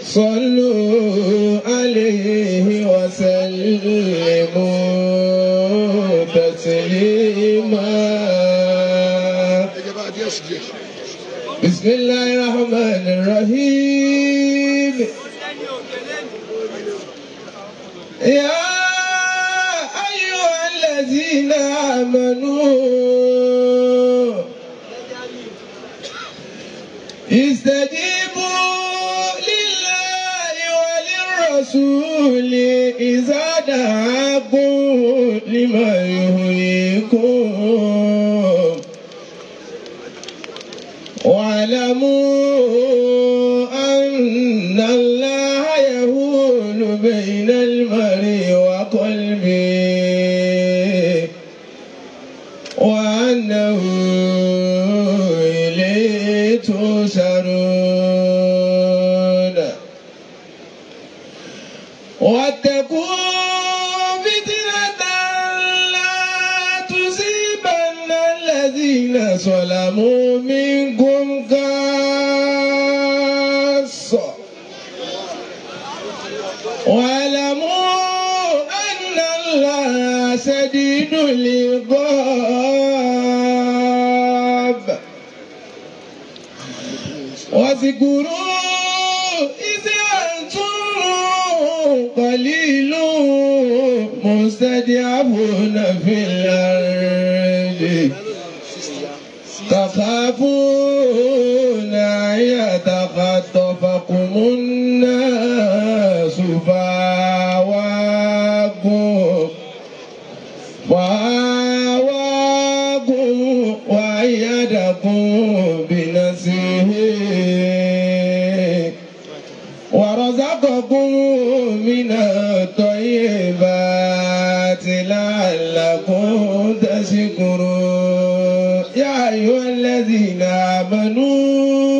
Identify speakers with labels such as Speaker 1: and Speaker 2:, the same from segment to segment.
Speaker 1: صلوا عليه وسلموا تسليما
Speaker 2: ẹ̀jẹ̀ bá díẹ̀ sí díẹ̀.
Speaker 1: بسم الله الرحمن الرحيم يا أيها الذين آمنوا استجيبوا لله وللرسول إذا دعاكم لما يهويكم واعلموا أن الله يهول بين المرء وقلبه وأنه إليه تسرون واتقوا فتنة لا تصيبن الذين ظلموا منكم خاصة واعلموا أن الله شديد العقاب واذكروا إذ أنتم قليل مستضعفون في الأرض تخافون أن يتخطفكم الناس فآواكم فآواكم وأيدكم بنصره ورزقكم من الطيبات لعلكم تشكرون يا أيها الذين آمنوا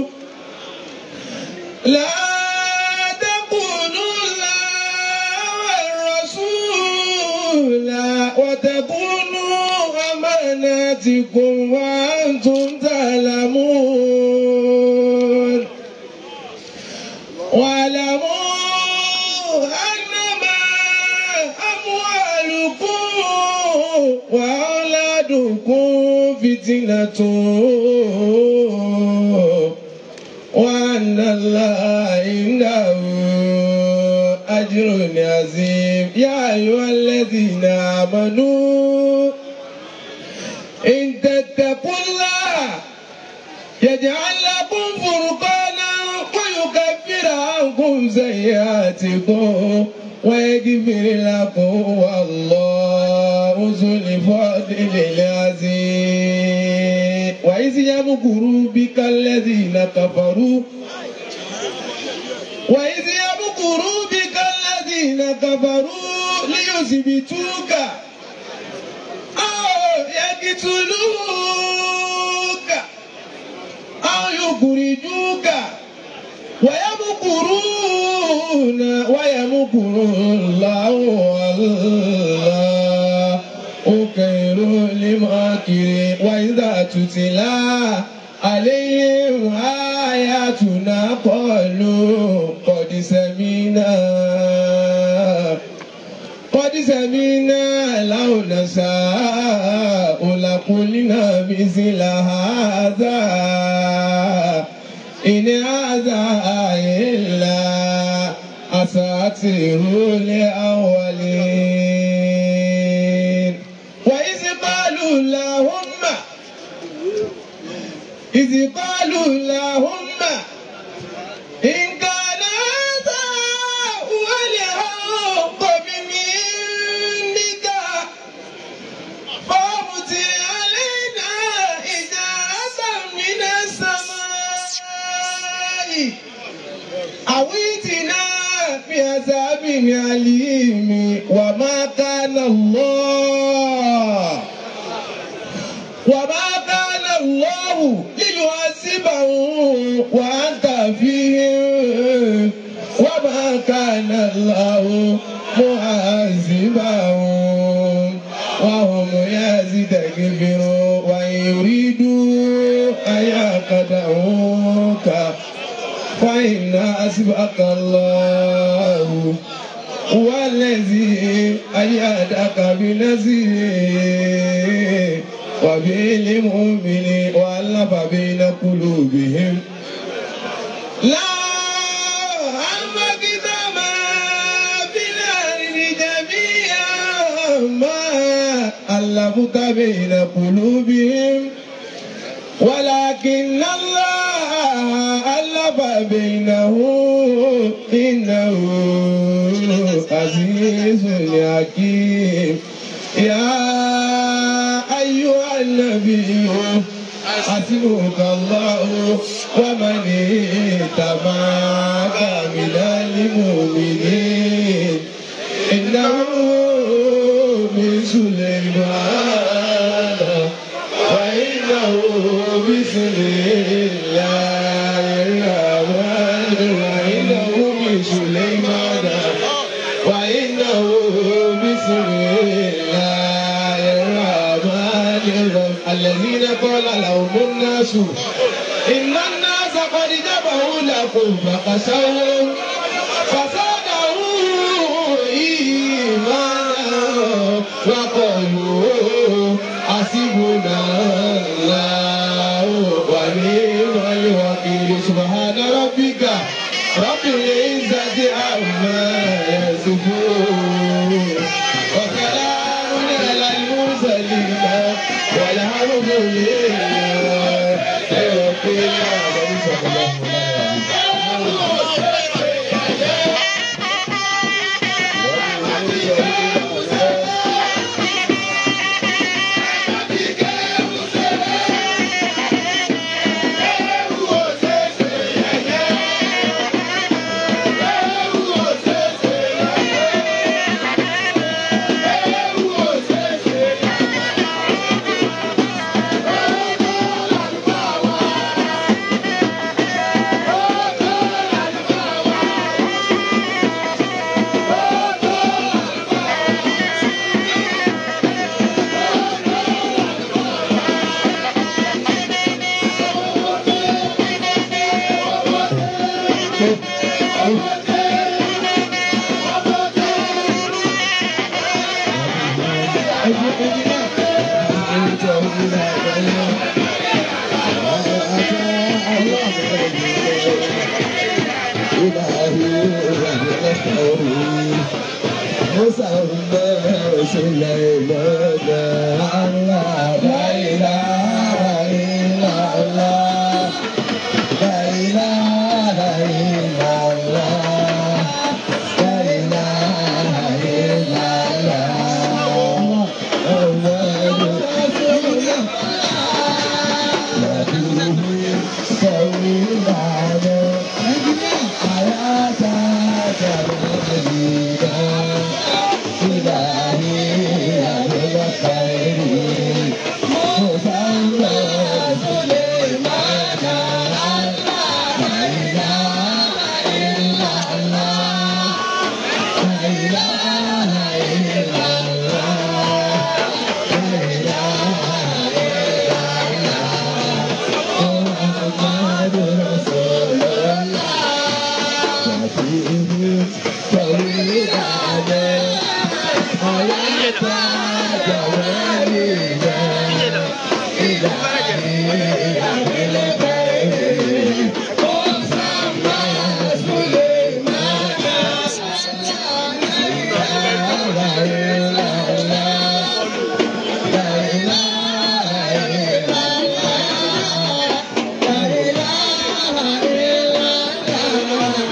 Speaker 1: لا تقولوا الله والرسول وتقولوا أماناتكم وأنتم تعلمون واعلموا أنما أموالكم وأولادكم فتنة وأن الله عنده أجر عظيم يا أيها الذين آمنوا إن تتقوا الله يجعل لكم فرقانا ويكفر عنكم سيئاتكم ويغفر لكم والله ذو الفضل العظيم وإذ يمكر بك الذين كفروا وإذ يمكر بك الذين كفروا ليثبتوك أو يقتلوك أو يخرجوك ويمكرون ويمكر الله والله خير الماكرين وإذا تتلى عليهم آياتنا قالوا قد سمينا قد سمينا لو نشاء لقلنا مثل هذا إن هذا إلا أساطير الأولين وإذ قالوا اللهم إذ قالوا اللهم إن كان هذا هو الحق من عندك فامطر علينا إجارة من السماء أو ائتنا بعذاب أليم وما كان الله وما كان الله ليعذبهم وأنت فيهم وما كان الله معذبهم وهم يستكبرون وإن يريدوا أن يقطعوك فإن إن حسبك الله هو الذي أيدك بنصره وبالمؤمنين وألف بين قلوبهم لا أنفقت ما في الأرض جميعا ما ألفت بين قلوبهم ولكن الله ألف بينهم إنه عزيز حكيم يا أيها النبي حسبك الله ومن اتبعك من المؤمنين إنه من سليمان وإنه بسم الله الرحمن وإنه من سليمان وإنه بسم الله الرحمن الرحيم الذين قال لهم الناس إن الناس قد جمعوا لكم فخشوهم فزادهم إيمانا وقالوا حسبنا الله ونعم الوكيل سبحان ربك رب العزة عما يصفون وسلام على المرسلين والحمد لله رب العالمين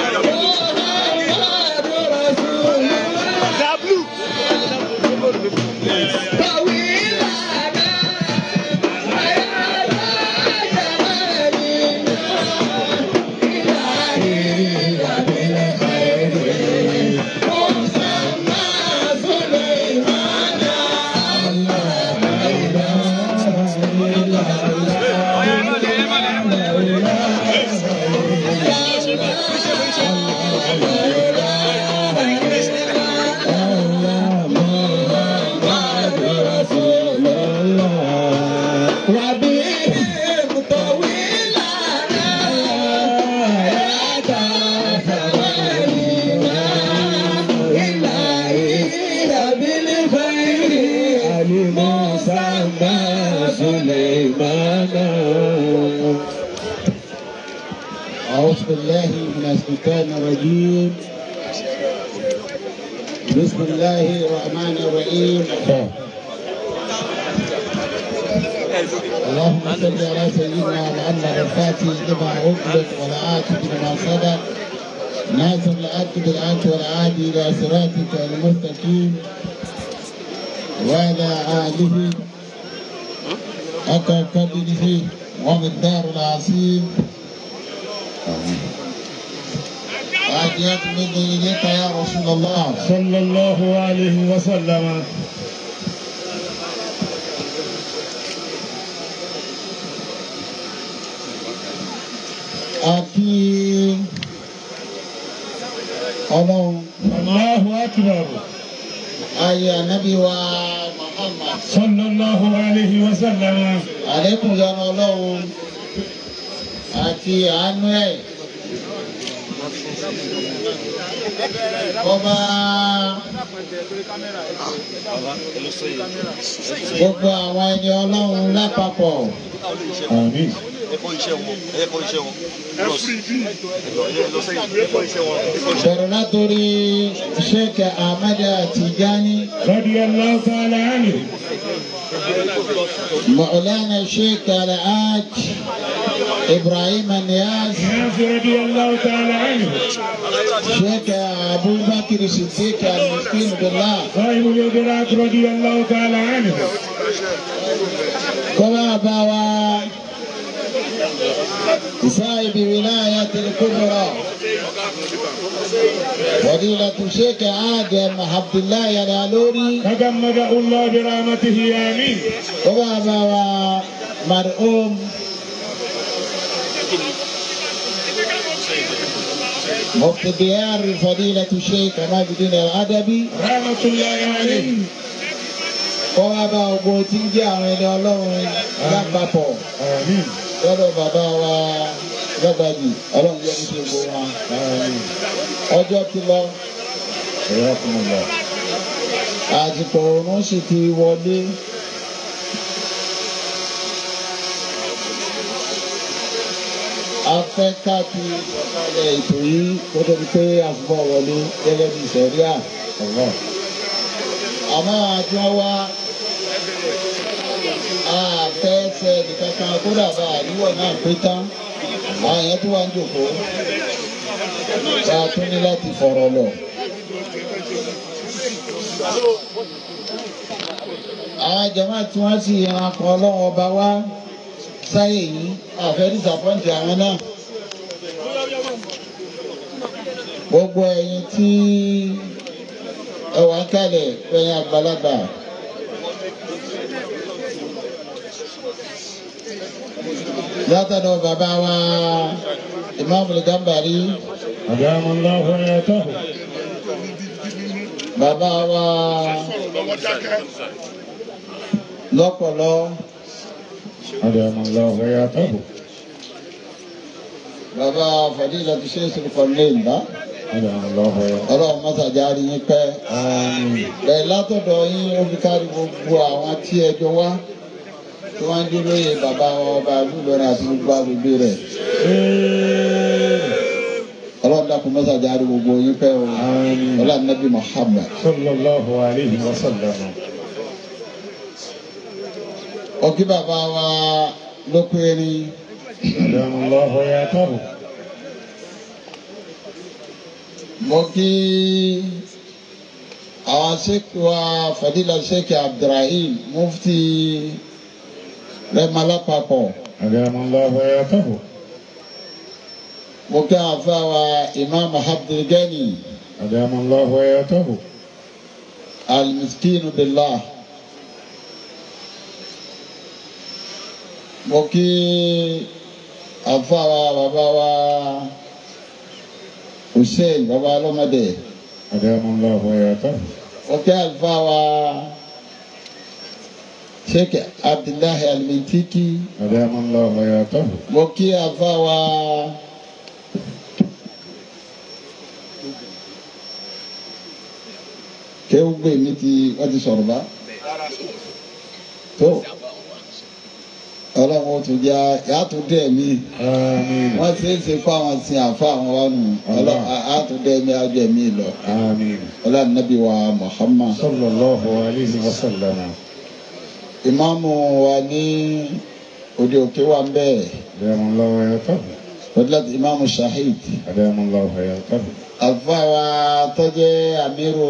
Speaker 3: Dablu. بالله من الشيطان الرجيم بسم الله الرحمن الرحيم اللهم صل على سيدنا محمد الفاتح لما أغلق والعاتب لما صدق ناصر العبد بالعبد والعادي إلى صراطك المستقيم وعلى آله حتى قدره ومقدار العظيم وأديت مني إليك يا رسول الله
Speaker 1: صلى الله عليه وسلم
Speaker 3: àti ọlọ́run
Speaker 1: الله أكبر
Speaker 3: ayé ànábì wa Muhammad
Speaker 1: صلى الله عليه وسلم
Speaker 3: àlékún yọrọ ọlọ́run àti àánú ẹ̀ ọba gbogbo àwọn ẹni ọlọ́run lápapọ̀
Speaker 1: آمين
Speaker 4: ẹ̀kọ́ iṣẹ́ wọn ẹ̀kọ́ iṣẹ́ wọn lọ sẹ́yìn ẹ̀kọ́ iṣẹ́ wọn ẹ̀kọ́ iṣẹ́
Speaker 3: bẹ̀rẹ̀ látòrí Sheikh Ahmad Tijani
Speaker 1: رضي الله تعالى عنه
Speaker 3: مولانا الشيخ الحاج إبراهيم النياز
Speaker 1: ناس رضي الله تعالى عنه
Speaker 3: شيخ أبو بكر الصديق المسكين بالله
Speaker 1: صاحب الإدراك رضي الله تعالى عنه
Speaker 3: كما بوا صاحب ولاية الكبرى فضيلة الشيخ آدم عبد الله العلوري
Speaker 1: تجمده الله برحمته آمين
Speaker 3: كما بوا مرحوم مفتي ديار فضيلة الشيخ عماد الدين الأدبي
Speaker 1: رحمة الله عليه
Speaker 3: kọ́ wá bá ogbó tí ń jẹ́ àwọn ẹni ọlọ́run lápapọ̀
Speaker 1: آمين
Speaker 3: lọ́dọ̀ bàbá wa lọ́gbàjì ọlọ́run jẹ́ ní gbogbo wa.
Speaker 1: آمين
Speaker 3: ọjọ́ ti lọ
Speaker 1: حياكم الله
Speaker 3: àsìkò oorun sì ti wọlé. a fẹ́ ká fi ìsọ̀kalẹ̀ ètò yìí kó tó di pé àfúbọ̀ wọlé gẹ́gẹ́ bí sẹ̀ríà.
Speaker 1: الله
Speaker 3: àmọ́ àjọ wa àfẹ́fẹ́ nìkankan kódà bá àríwọ̀ náà pé tán àwọn èèyàn tó wà ń jòkó bá a tún ní láti fọ̀rọ̀ lọ. àwọn jàmáà tí wọ́n sì yan akọ ọlọ́wọ́ ọba wá sáyè yìí àfẹ́ dísàpọ́ǹtì àwọn náà. gbogbo ẹ̀yin tí ẹ wà ń kalẹ̀ ẹ̀yin àgbàlagbà. látọ̀dọ̀ bàbá wa Imam Al-Gambari
Speaker 1: أدام الله حياته
Speaker 3: bàbá wa lọ́pọ̀lọ́
Speaker 1: أدام الله حياته
Speaker 3: bàbá Fadilatu Sheikh Sulqarnain bá
Speaker 1: أدام الله حياته
Speaker 3: ọlọ́run mọ́sàjárí yín pẹ́.
Speaker 1: آمين
Speaker 3: bẹ́ẹ̀ látọ̀dọ̀ yín ó fi kárí gbogbo àwọn tí ẹjọ́ wá tí wọ́n ń dúró yẹ bàbá wa ọba àdúgbòrán àti gbogbo agbègbè rẹ̀. ọlọ́run dákun mọ́sàjárí gbogbo yín pẹ́ o.
Speaker 1: آمين
Speaker 3: ọlọ́run nàbí Muhammad.
Speaker 1: صلى الله عليه وسلم
Speaker 3: ọkí bàbá wa lókè erin
Speaker 1: أدام الله حياته
Speaker 3: mo kí àwọn sèkì wa Fadila Sheikh Abdulrahim mufti rẹmọ lápapọ̀
Speaker 1: أدام الله حياته
Speaker 3: mo kí àwọn afẹ́ wa Imam Abdulgani
Speaker 1: أدام الله حياته
Speaker 3: almiskinu billah mo kí àfa wa bàbá wa Hussein bàbá ọlọ́mọdé
Speaker 1: أدام الله حياته
Speaker 3: mo kí àfa wa Sheikh Abdullahi Almintiki
Speaker 1: أدام الله حياته
Speaker 3: mo kí àfa wa kéwùgbé mi ti wọ́n ti sọ̀rọ̀ bá tó ọlọ́run ó tún jẹ́ yàtún dẹ̀ mí
Speaker 1: آمين
Speaker 3: wọ́n ṣe é ṣe kó àwọn sin àfa àwọn wa nù ọlọ́run àtún dẹ̀ mí ájọ ẹ̀mí lọ
Speaker 1: آمين
Speaker 3: ọlọ́run nàbí wa Muhammad
Speaker 1: صلى الله عليه وسلم
Speaker 3: ìmáàmù wa ní òde òkè wa ń bẹ́ẹ̀
Speaker 1: أدام الله ويغفر
Speaker 3: fọdúlàtì ìmáàmù Shahid
Speaker 1: أدام الله ويغفر
Speaker 3: àfa wa tọ́jẹ́ àmírù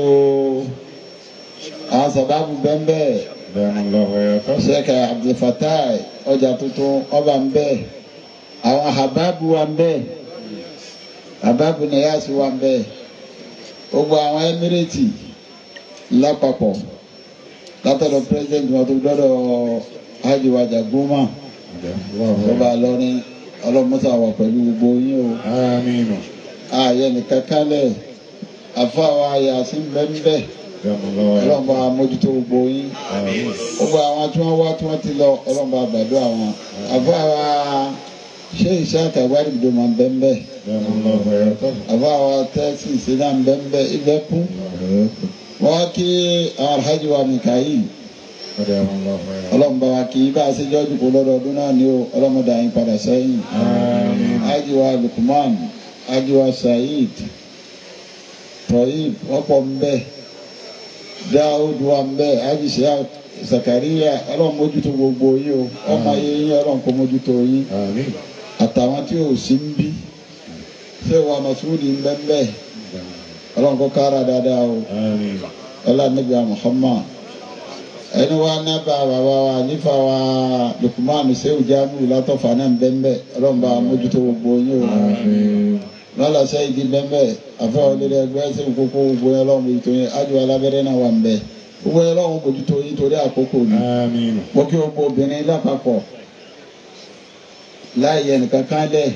Speaker 3: àwọn sábàbù bẹ́ẹ̀ bẹ́ẹ̀.
Speaker 1: أدام الله ويغفر
Speaker 3: sheikh abdulfatai ọjà tuntun ọba ń bẹ àwọn hababu wa ń bẹ hababu niyasi wa ń bẹ gbogbo àwọn emirati lápapọ̀ látọ̀dọ̀ president wọn tó dọ́dọ̀ hajj wàjà goma
Speaker 1: أدام الله
Speaker 3: ọba
Speaker 1: ويغفر
Speaker 3: lọrin ọlọmọsà wà pẹ̀lú gbogbo yín o
Speaker 1: آمين
Speaker 3: ààyè nìkan kálẹ̀ àfọwọ́ yasin bẹ́ẹ̀
Speaker 1: أدام الله ويغفر
Speaker 3: ọlọ́mọba mójútó gbogbo yín
Speaker 1: آمين
Speaker 3: gbogbo àwọn tí wọ́n wá tí wọ́n ti lọ ọlọ́mọba àgbàdo àwọn àbọ̀ àwa ṣé iṣẹ́ àtàwárí ìdó máa ń bẹ́ ń bẹ́
Speaker 1: أدام الله ويغفر
Speaker 3: àbọ̀ àwa tẹ́sí ìṣẹ́dá ń bẹ́ ń bẹ́ ibẹ̀ kú wọ́n kí àwọn alhaji wa mikael
Speaker 1: أدام الله ويغفر
Speaker 3: ọlọ́mọba wa kì í bá a ṣe jọ́jú kó lọ́dọọdún náà ni ó ọlọ́mọdé àyín padà sẹ́yìn
Speaker 1: آمين
Speaker 3: alhaji wa lukman alhaji wa saheed toyib wọ́n pọ̀ ń bẹ́ dáhùd wa ń bẹ́ alhaji sheikh zakariya ọlọ́run mójútó gbogbo yín o ọmọ yẹn yín ọlọ́run kó mójútó yín
Speaker 1: آمين
Speaker 3: àtàwọn tí ò sí ń bí ṣé wàá masudi ń bẹ́ ń bẹ́ ọlọ́run kó kára dáadáa o
Speaker 1: آمين
Speaker 3: ọlọ́run níbi Muhammad ẹni wa nábà bàbá wa nífa wa Lukman sehu jamiu látọ̀fà náà ń bẹ́ ń bẹ́ ọlọ́run bá mójútó gbogbo yín o
Speaker 1: آمين
Speaker 3: lọ́la sẹ́yìn di bẹ́ ń bẹ́ àfọwọ́ lílẹ̀ ẹgbẹ́ sẹ́yìn kókó gbogbo yẹn ọlọ́run mójútó yín ájú alábẹ́rẹ́ náà wà ń bẹ́ gbogbo yẹn ọlọ́run mójútó yín torí àkókò ni
Speaker 1: آمين
Speaker 3: mo kí gbogbo obìnrin lápapọ̀ láì yẹ nìkan kan lẹ̀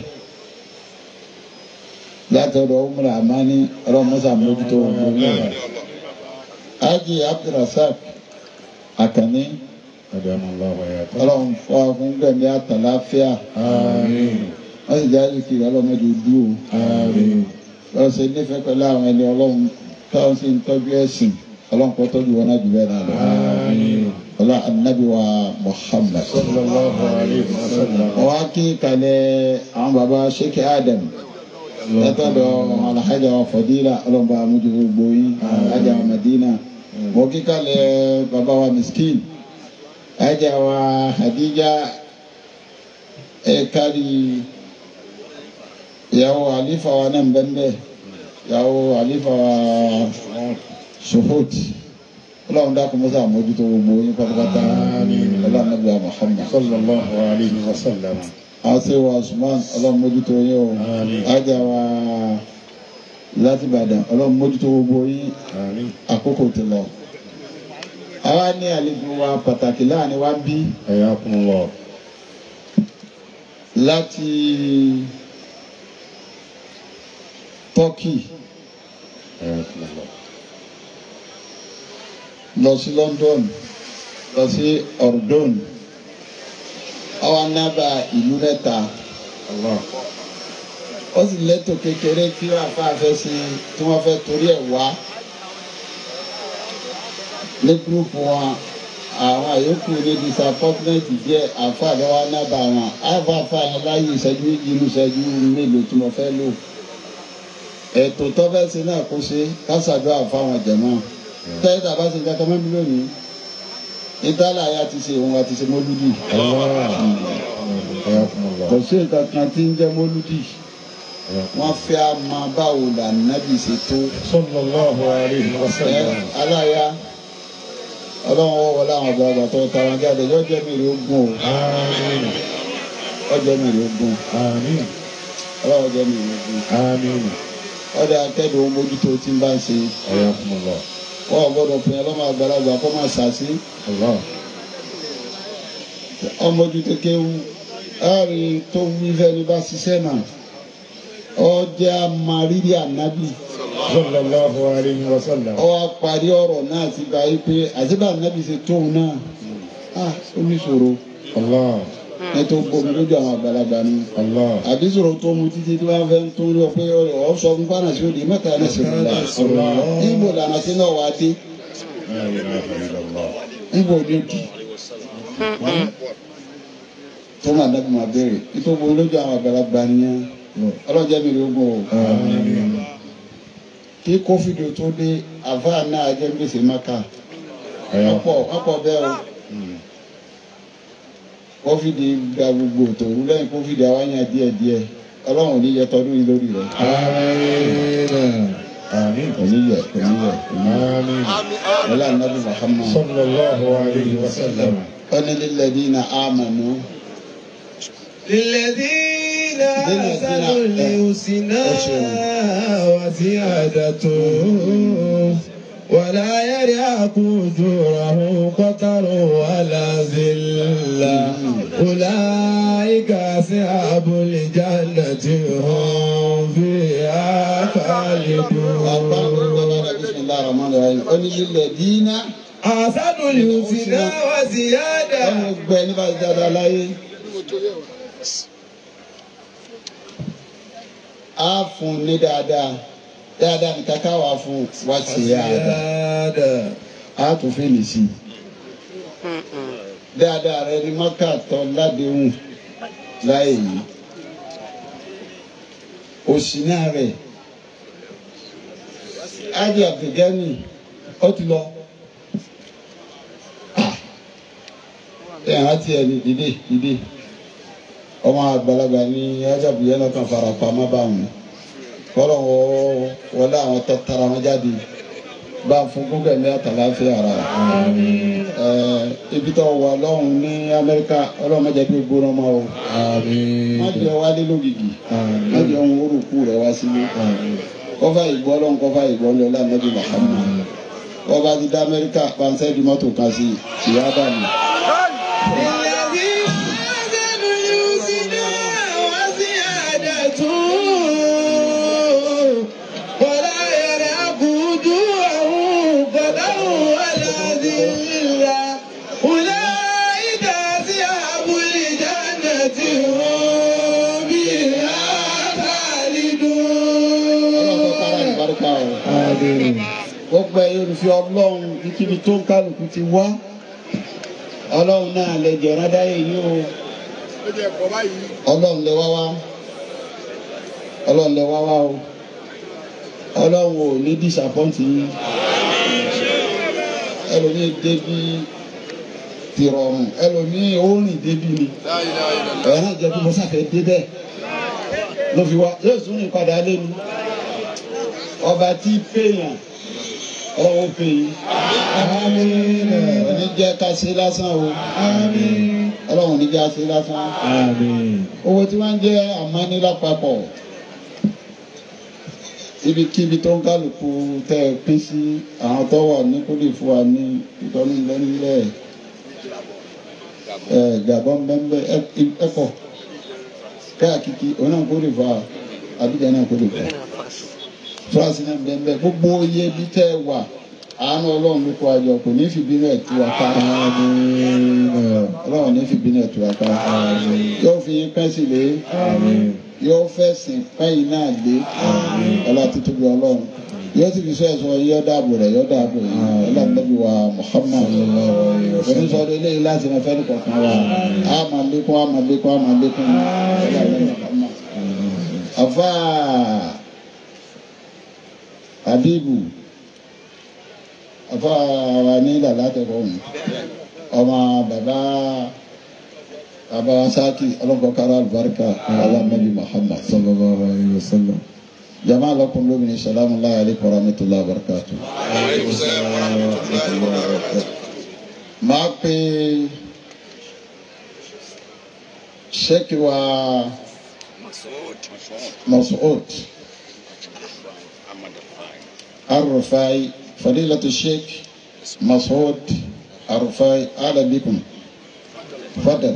Speaker 3: látọ̀dọ̀ umra amani ọlọ́mọsà mójútó gbogbo yẹn ájì abdulrasaq akànní
Speaker 1: أدام الله ويغفر
Speaker 3: ọlọ́run fún akún gbẹ̀mí àtàláfíà
Speaker 1: آمين
Speaker 3: wọ́n sì jáde kiri ọlọ́mọdé dúró
Speaker 1: آمين
Speaker 3: lọ́wọ́ ṣe nífẹ̀ẹ́ pẹ̀lú àwọn ẹni ọlọ́run táwọn sì ń tọ́jú ẹ̀sìn ọlọ́run kọ́ tọ́jú wọn náà jù bẹ́ẹ̀ náà lọ.
Speaker 1: آمين
Speaker 3: ọlá anabi wa muhammad.
Speaker 1: صلى الله عليه وسلم
Speaker 3: wọ́n á kí kalẹ̀ àwọn baba sheikh adam látọ̀dọ̀ alhaja wa fadila ọlọ́mọba amújú gbogbo yín alhaja wa madina wọ́n kí kalẹ̀ baba wa miskin alhaja wa hadija ẹ̀ẹ́kárì ìyàwó àlífà wa náà bẹ́ẹ̀ ìyàwó àlífà wa suhut ọlọ́run dákun mọ́sá àmójútó gbogbo yín pátápátá ọlọ́run nàbíyà muhammad
Speaker 1: صلى الله عليه وسلم
Speaker 3: àti wa usman ọlọ́run mójútó yín o
Speaker 1: Àmín.
Speaker 3: ajá wa láti ìbàdàn ọlọ́run mójútó gbogbo yín
Speaker 1: آمين
Speaker 3: àkókò ti lọ. àwa ní àlejò wa pàtàkì láàrin wa bí
Speaker 1: حياكم الله
Speaker 3: láti turkey
Speaker 1: حياكم الله
Speaker 3: lọ sí london lọ sí ordon àwa nábà ìlú mẹ́ta
Speaker 1: الله
Speaker 3: ó sì lẹ́tọ̀ kékeré tí àfa fẹ́ sí tí wọ́n fẹ́ torí ẹ̀ wá ní gúrúùpù wọn àwọn àyókù ní disappointment díẹ̀ àfa lọ́wọ́ nábà wọn àfa àfa yẹn láyé ìṣẹ́jú méjì inú ìṣẹ́jú mélòó tí mo fẹ́ lò ètò tọ́fẹ́sì náà kó ṣe kásàdó àfáwọn jẹ̀mọ́ tẹ́lẹ̀ tàbá ṣe kankan mẹ́bí lónìí ìtàlá ya ti ṣe òun àti ṣe mọ́lúdì
Speaker 1: الله حياكم
Speaker 3: kò
Speaker 1: الله
Speaker 3: sí nǹkan kan tí ń jẹ́ mọ́lúdì wọ́n fẹ́ a máa báwo là nábì ṣe tó
Speaker 1: صلى الله عليه
Speaker 3: ẹ
Speaker 1: وسلم
Speaker 3: aláya ọlọ́run wọ́n wọlé àwọn àgbààgbà tó tara jáde yóò jẹ́ mi rí ogún o
Speaker 1: آمين
Speaker 3: yóò jẹ́ mi rí ogún
Speaker 1: آمين
Speaker 3: ọlọ́run jẹ́ mi rí ogún
Speaker 1: آمين
Speaker 3: ọdẹ akẹ́dùn ohun mójútó tí ń bá ń ṣe
Speaker 1: حياكم الله
Speaker 3: wọ́n ò gbọ́dọ̀ pin ọlọ́mọ àgbàlagbà kó máa ṣàṣì
Speaker 1: الله
Speaker 3: ọmọdútó kéwú láàrin tó wí fẹ́ni bá ṣiṣẹ́ náà ọjà mariri ànábì
Speaker 1: صلى الله عليه وسلم
Speaker 3: ọwọ́ parí ọ̀rọ̀ náà ti gba yí pé àṣìbà ànábì ṣe tóun náà ah ó ní ṣòro
Speaker 1: الله
Speaker 3: ní tó gbomi lójú àwọn àgbàlagbà ni
Speaker 1: الله
Speaker 3: àbí ṣòro tó mu títí tí wọ́n fẹ́ tó ń lọ pé ọ̀ sọ fún pàrọ̀ sí òde mẹ́ta náà ṣe fún wa níbo lànà sí náà wá dé
Speaker 1: لا إله إلا الله
Speaker 3: níbo ní kì tó máa dábì máa béèrè nítorí gbogbo lójú àwọn àgbàlagbà nìyẹn ọlọ́jẹ́ mi ló gùn o kí kófìdì tó dé àfa náà jẹ́ gbèsè maka ọ̀pọ̀ ọ̀pọ̀ bẹ́ẹ̀ o kófìdì gba gbogbo tòun lẹ́yìn kófìdì àwọn yẹn díẹ̀ díẹ̀ ọlọ́run ò ní yẹ tọdún yìí lórí rẹ̀
Speaker 1: Àmín.
Speaker 3: kò ní yẹ kò ní yẹ kò ní yẹ
Speaker 1: Àmín.
Speaker 3: wọlé anabi muhammad
Speaker 1: Sallallahu alayhi wa sallam.
Speaker 3: ọ̀nà lílẹ̀dínà àmànú
Speaker 1: للذين
Speaker 3: للذين-
Speaker 1: أحسنوا الحسنى وزيادة ولا يرهق وجوههم قتر ولا ذلة أولئك أصحاب الجنة هم فيها خالدون
Speaker 3: bisimilahi rahman rahim ọ̀nà lílẹ̀dínà
Speaker 1: أحسنوا الحسنى وزيادة
Speaker 3: ọ̀nà gbẹ nípa ìjọba láyé á fún ní dáadáa dáadáa ní kàkà wà fún wá sí dáadáa
Speaker 1: وزيادة
Speaker 3: á tún fẹ́ lè sí dáadáa rẹ ní mọ́kà tọ́ ládéhùn láyé yìí òsì náà rẹ̀ ájì àbẹ̀gẹ́nì ó ti lọ. ẹ hàn ti ẹni dìde dìde ọmọ àgbàlagbà ní ajabu yẹn lọkàn fara pamọ́ bá wọn kọlọ wọ wọlé àwọn tó tara wọn jáde bá a fún gúgẹ ní àtàláfíà ara ẹ ibi tó wà lọ́hùn ní Amẹ́ríkà Ọlọ́run má jẹ́ kí o gbóná ma o má jẹ́ wálé lógìgì má jẹ́ ohun orúkú rẹ wá sílé kọfà ìgbọ́ lọ́hùn kọfà ìgbọ́ lọ́hùn lánàá bí Muhammad kọfà ti dá Amẹ́ríkà pàǹsẹ́ di mọ́tò kan sí ìyá dànù.
Speaker 1: الذين آمنوا الحسنى وزيادة ولا يرهق وجوههم قدر ولا ذلة أولئك أصحاب الجنة هم فيها
Speaker 3: ọlọ́run tó kára
Speaker 1: خالدون
Speaker 3: ìbárúkà o. gbogbo ẹ̀yin olùfẹ́ ọlọ́run kíkíbi tó ń kálukú ti wá ọlọ́run náà lè jẹ̀rán dáyé yìí o ọlọ́run lè wá wá ọlọ́run lè wá wá o ọlọ́run ò ní dísàpọ́ǹtì yín ẹlòmíì débi tìrọ̀rùn ẹlòmíì ó rìn débi ni ẹ̀yà náà jẹ́ kí mo sáfẹ́ débẹ̀ ló fi wá yóò tún ní padà lẹ́nu ọba tí péyàn ọlọ́wọ́ pè yín
Speaker 1: آمين
Speaker 3: òní jẹ́ ká ṣe lásán o
Speaker 1: آمين
Speaker 3: ọlọ́run ní jẹ́ ká ṣe lásán
Speaker 1: آمين
Speaker 3: owó tí wọ́n ń jẹ́ àmọ́ní lápapọ̀ ibikíbi tó ń kálukú tẹ́ ẹ pín sí àwọn tó wà ní kó lè fún wa ní ìtọ́nú lẹ́nulẹ̀ ẹ gàbọ́n bẹ́ẹ̀ ẹ pọ̀ káàkiri òun náà kó lè fún wa Abidjan náà kó lè fún wa fúrásì náà bẹ́ẹ̀ bẹ́ẹ̀ gbogbo iye bí tẹ́ ẹ wà àánú ọlọ́run ló kó àjọ kò ní fi bínú ẹ̀ tú wa ká ọlọ́run ní fi bínú ẹ̀ tú wa ká yóò fi yín pẹ́ sí lé yóò fẹ̀sìn pẹ́yìn náà lé ọlá títóbi ọlọ́run yóò ti fi sọ ẹ̀sọ́ yóò dáàbò rẹ̀ yóò dáàbò yìí ọlọ́dúnrún wa Muhammad onísọ̀rọ̀ eléyìí láti rẹ̀ fẹ́ẹ́ kọ̀ọ̀kan wa a máa lékún a máa lékún a máa lékún ọlọ́dúnrún Muhammad. afa Habibu afa wa ní ìlàlá tẹ̀kọ̀ ọ̀hún ọmọ bàbá bàbá sáàkì ọlọ́kọ̀ọ́kára alùbáríkà alámẹ́bí Muhammad sallallahu alayhi wa sallam jama lakum lómìnir salamu alayhi alaykum wa rahmatulahi wa barakatu. máa pe sheikh wa Mas'ud Arrufai fadilatu sheikh Mas'ud Arrufai ahlan bikum fadal.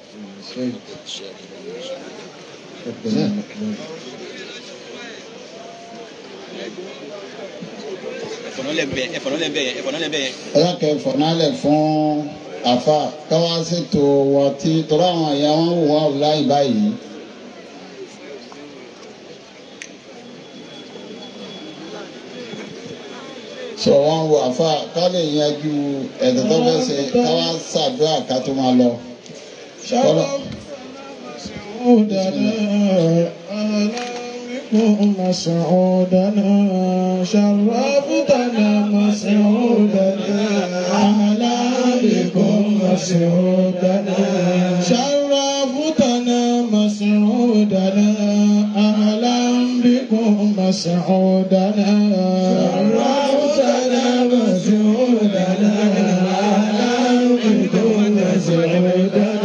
Speaker 4: ẹ̀fọ̀nọ́lẹ̀ bẹ́ẹ̀ ẹ̀fọ̀nọ́lẹ̀ bẹ́ẹ̀ ẹ̀fọ̀nọ́lẹ̀ bẹ́ẹ̀
Speaker 3: ọlọ́kẹ́ fọ̀nálẹ̀ fún àfa káwá ṣètò wọn tí tọ́lá àwọn ẹ̀yà wọn wò wá láì báyìí. sọ wọn wo àfa ká lè yanjú ẹ̀dọ̀ tó fẹ́ ṣe káwá ṣàdúrà ká tó máa lọ. Kọ́lọ̀
Speaker 1: مسعودنا أهلا بكم مسعودنا شرفتنا مسعودنا أهلا بكم مسعودنا شرفتنا مسعودنا أهلا بكم مسعودنا شرفتنا مسعودنا أهلا بكم مسعودنا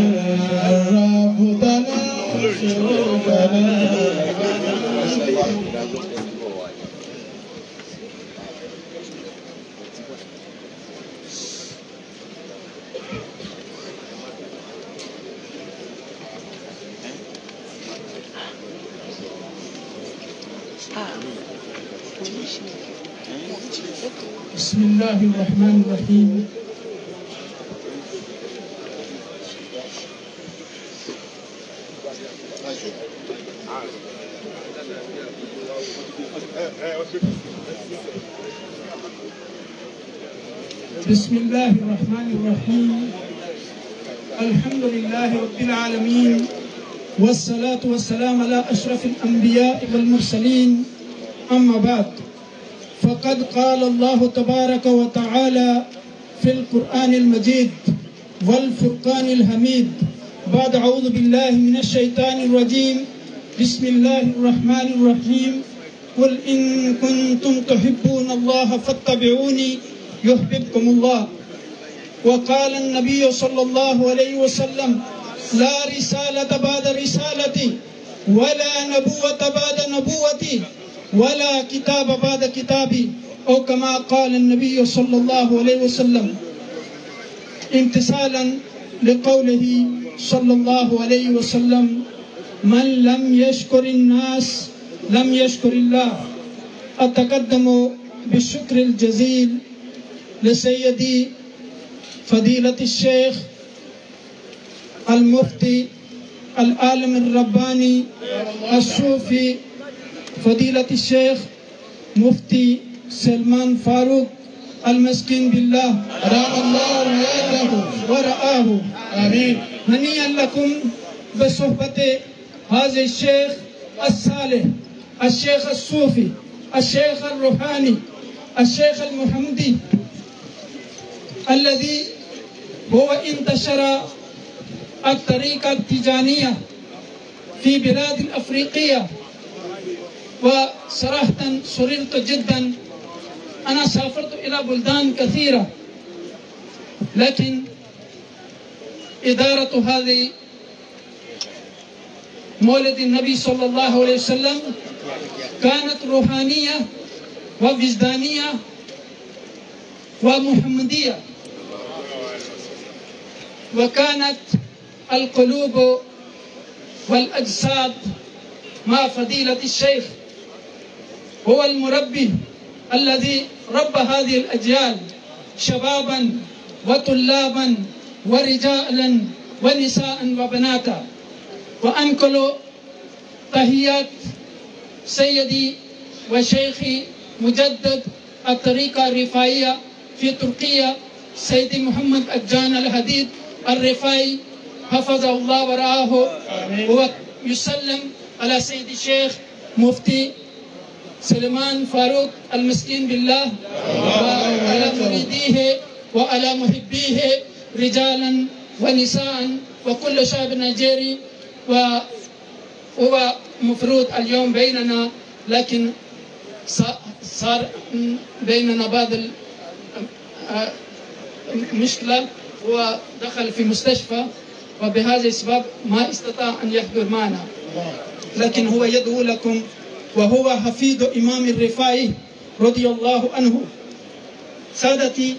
Speaker 5: بسم الله الرحمن الرحيم بسم الله الرحمن الرحيم الحمد لله رب العالمين والصلاة والسلام على أشرف الأنبياء والمرسلين أما بعد فقد قال الله تبارك وتعالى في القرآن المجيد والفرقان الحميد بعد أعوذ بالله من الشيطان الرجيم بسم الله الرحمن الرحيم قل إن كنتم تحبون الله فاتبعوني يحببكم الله وقال النبي صلى الله عليه وسلم لا رسالة بعد رسالتي ولا نبوة بعد نبوتي ولا كتاب بعد كتابي أو كما قال النبي صلى الله عليه وسلم امتثالا لقوله صلى الله عليه وسلم من لم يشكر الناس لم يشكر الله أتقدم بالشكر الجزيل لسيدي فضيلة الشيخ المفتي العالم الرباني الصوفي فضيلة الشيخ مفتي سلمان فاروق المسكين بالله أدام الله حياته ورآه آمين هنيئا لكم بصحبة هذا الشيخ الصالح الشيخ الصوفي الشيخ الروحاني الشيخ المحمدي الذي هو انتشر الطريقة التجانية في بلاد الأفريقية وصراحة سررت جدا أنا سافرت إلى بلدان كثيرة لكن إدارة هذه مولد النبي صلى الله عليه وسلم كانت روحانية ووجدانية ومحمدية وكانت القلوب والأجساد مع فضيلة الشيخ هو المربي الذي ربى هذه الأجيال شبابا وطلابا ورجالا ونساء وبناتا وأنقل تحيات سيدي وشيخي مجدد الطريقة الرفاعية في تركيا سيدي محمد أجان الحديد الرفاعي حفظه الله ورعاه هو يسلم على سيد الشيخ مفتي سليمان فاروق المسكين بالله وعلى مريديه وعلى محبيه رجالا ونساء وكل شعب نيجيري وهو مفروض اليوم بيننا لكن صار بيننا بعض المشكلة هو دخل في مستشفى وبهذا السبب ما استطاع أن يحضر معنا لكن هو يدعو لكم وهو حفيد إمام الرفاعي رضي الله عنه سادتي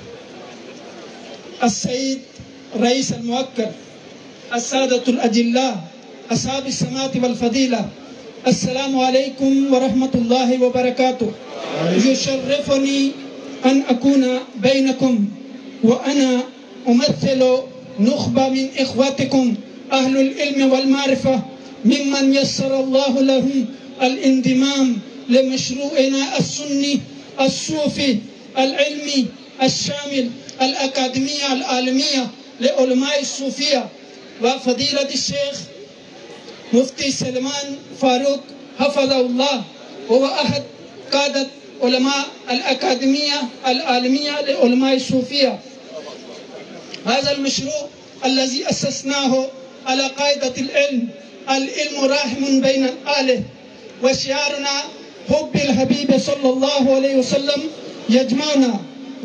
Speaker 5: السيد رئيس المؤكد السادة الأجلاء أصحاب السماء والفضيلة السلام عليكم ورحمة الله وبركاته يشرفني أن أكون بينكم وأنا أمثل نخبة من إخواتكم أهل العلم والمعرفة ممن يسر الله لهم الانضمام لمشروعنا السني الصوفي العلمي الشامل الأكاديمية العالمية لعلماء الصوفية وفضيلة الشيخ مفتي سلمان فاروق حفظه الله هو أحد قادة علماء الأكاديمية العالمية لعلماء الصوفية هذا المشروع الذي أسسناه على قاعدة العلم العلم راحم بين الآله وشعارنا حب الحبيب صلى الله عليه وسلم يجمعنا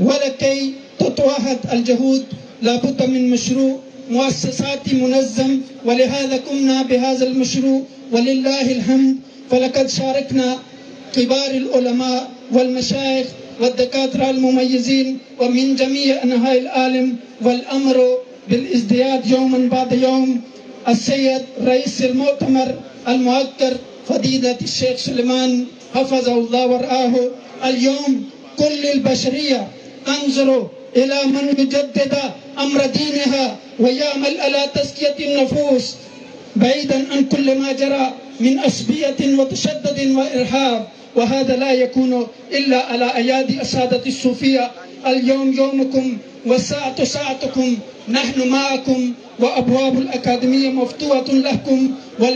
Speaker 5: ولكي تتوحد الجهود لابد من مشروع مؤسساتي منظم ولهذا قمنا بهذا المشروع ولله الحمد فلقد شاركنا كبار العلماء والمشايخ والدكاترة المميزين ومن جميع أنحاء العالم والأمر بالازدياد يوما بعد يوم السيد رئيس المؤتمر المؤكر فضيلة الشيخ سليمان حفظه الله ورعاه اليوم كل البشرية تنظر إلى من يجدد أمر دينها ويعمل على تزكية النفوس بعيدا عن كل ما جرى من أسبية وتشدد وإرهاب وهذا لا يكون إلا على أيادي السادة الصوفية اليوم يومكم والساعة ساعتكم نحن معكم وأبواب الأكاديمية مفتوحة لكم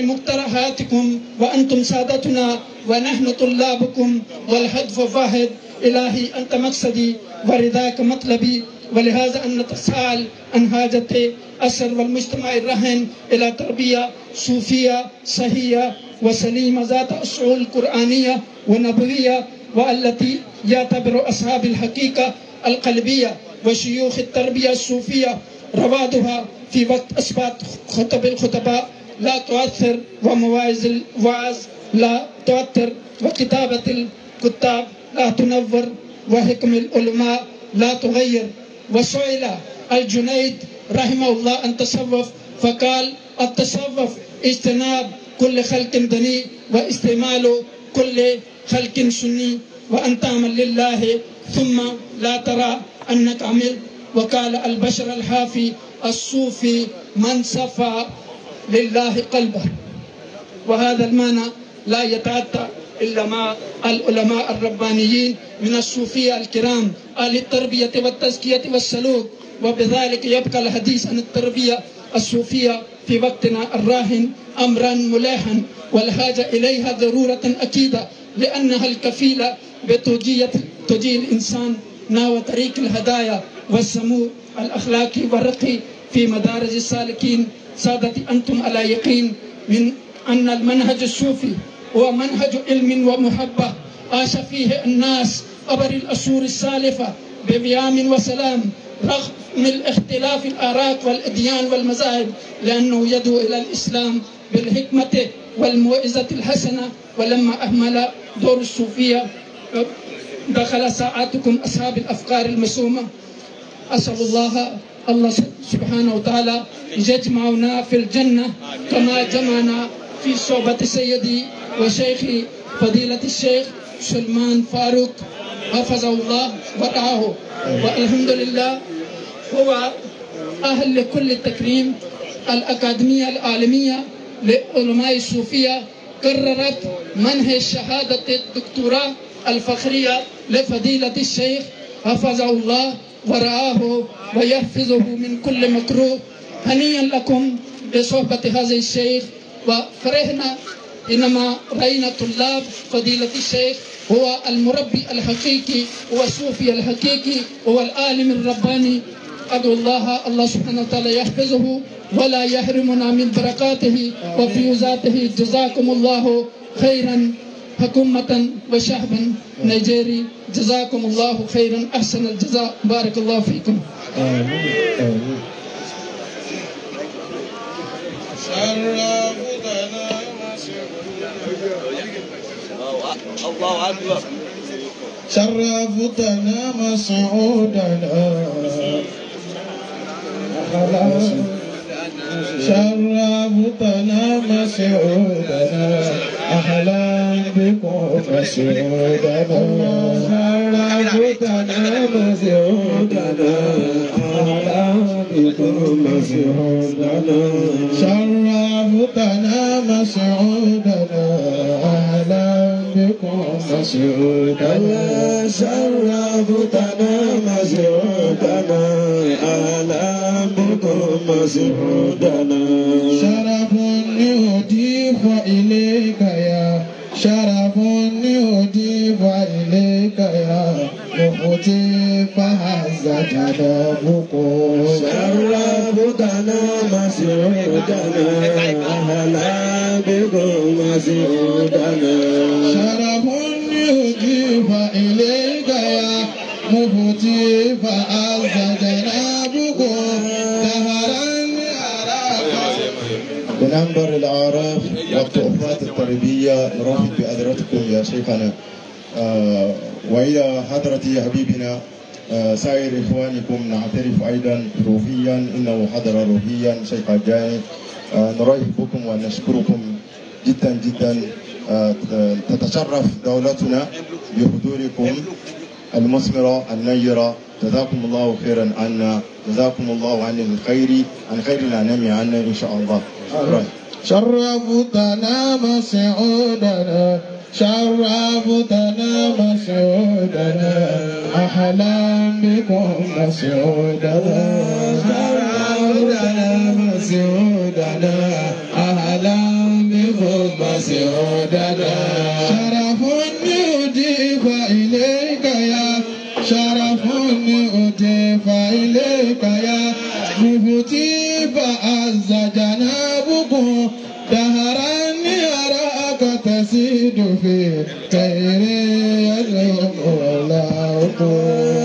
Speaker 5: ولمقترحاتكم وأنتم سادتنا ونحن طلابكم والهدف واحد إلهي أنت مقصدي ورضاك مطلبي ولهذا أن نتساءل عن حاجة أسر والمجتمع الرهن إلى تربية صوفية صحية وسليمة ذات أصول قرآنية ونبوية والتي يعتبر أصحاب الحقيقة القلبية وشيوخ التربية الصوفية روادها في وقت إثبات خطب الخطباء لا تؤثر ومواعظ الوعظ لا تؤثر وكتابة الكتاب لا تنور وحكم العلماء لا تغير وسئل الجنيد رحمه الله عن تصوف فقال التصوف اجتناب كل خلق دني واستعمال كل خلق سني وأن تعمل لله ثم لا ترى أنك عملت وقال البشر الحافي الصوفي من صفى لله قلبه وهذا المعنى لا يتعدى إلا مع العلماء الربانيين من الصوفية الكرام أهل التربية والتزكية والسلوك وبذلك يبقى الحديث عن التربية الصوفية في وقتنا الراهن أمرا ملاحا والحاجة إليها ضرورة أكيدة لأنها الكفيلة بتوجيه توجيه الإنسان نحو طريق الهدايا والسمو الأخلاقي والرقي في مدارج السالكين سادتي أنتم على يقين من أن المنهج الصوفي هو منهج علم ومحبة عاش فيه الناس عبر الأسور السالفة بقيام وسلام رغم الاختلاف الآراء والأديان والمذاهب لأنه يدعو إلى الإسلام بالحكمة والموعظة الحسنة ولما أهمل دور الصوفية دخل ساعاتكم أصحاب الأفكار المسومة أسأل الله الله سبحانه وتعالى يجمعنا في الجنة كما جمعنا في صحبة سيدي وشيخي فضيلة الشيخ سلمان فاروق حفظه الله ورعاه والحمد لله هو أهل لكل التكريم الأكاديمية العالمية لعلماء الصوفية قررت منح شهادة الدكتوراه الفخرية لفضيلة الشيخ حفظه الله ورعاه ويحفظه من كل مكروه هنيئا لكم بصحبة هذا الشيخ وفرحنا إنما رأينا طلاب فضيلة الشيخ هو المربي الحقيقي هو الصوفي الحقيقي هو العالم الرباني أدعو الله الله سبحانه وتعالى يحفظه ولا يحرمنا من بركاته وفيوزاته جزاكم الله خيرا حكومة وشعبا نيجيري جزاكم الله خيرا أحسن الجزاء بارك الله فيكم
Speaker 1: آمين آمين شرفتنا
Speaker 4: الله أكبر
Speaker 1: شرفتنا مسعودنا شرفتنا مسعودنا أهلا بكم مسعودنا شرفتنا مسعودنا أهلا بكم مسعودنا شرفتنا مسعودنا أهلا بكم مسعودنا شرفتنا مسعودنا أهلا بكم مسعودنا شرف يهدي إليك يا شرف أضيف إليك يا مفتي فهز جنابكم
Speaker 6: شرفتنا مسعودنا أهلا بكم مسعودنا
Speaker 1: شرف يضيف إليك يا مفتي فهز جنابكم دهرا أراك
Speaker 7: بننبر الأعراف والتحفات التربية نرحب بحضرتكم يا شيخنا آه وإلى حضرة حبيبنا آه سائر إخوانكم نعترف أيضا روحيا إنه حضر روحيا شيخ الجاني آه نرحب بكم ونشكركم جدا جدا آه تتشرف دولتنا بحضوركم المثمرة النيرة جزاكم الله خيرا عنا جزاكم الله عن الخير عن خير الأنام عنا إن شاء الله شكرا
Speaker 1: شرفتنا مسعودنا شرفتنا مسعودنا أهلا بكم مسعودنا شرفتنا مسعودنا أهلا بكم مسعودنا شرف يضيف إليك يا شرف أضيف إليك يا مفتي فعز جنابكم دهرا يراك تزيد في خير يدعو مولاكم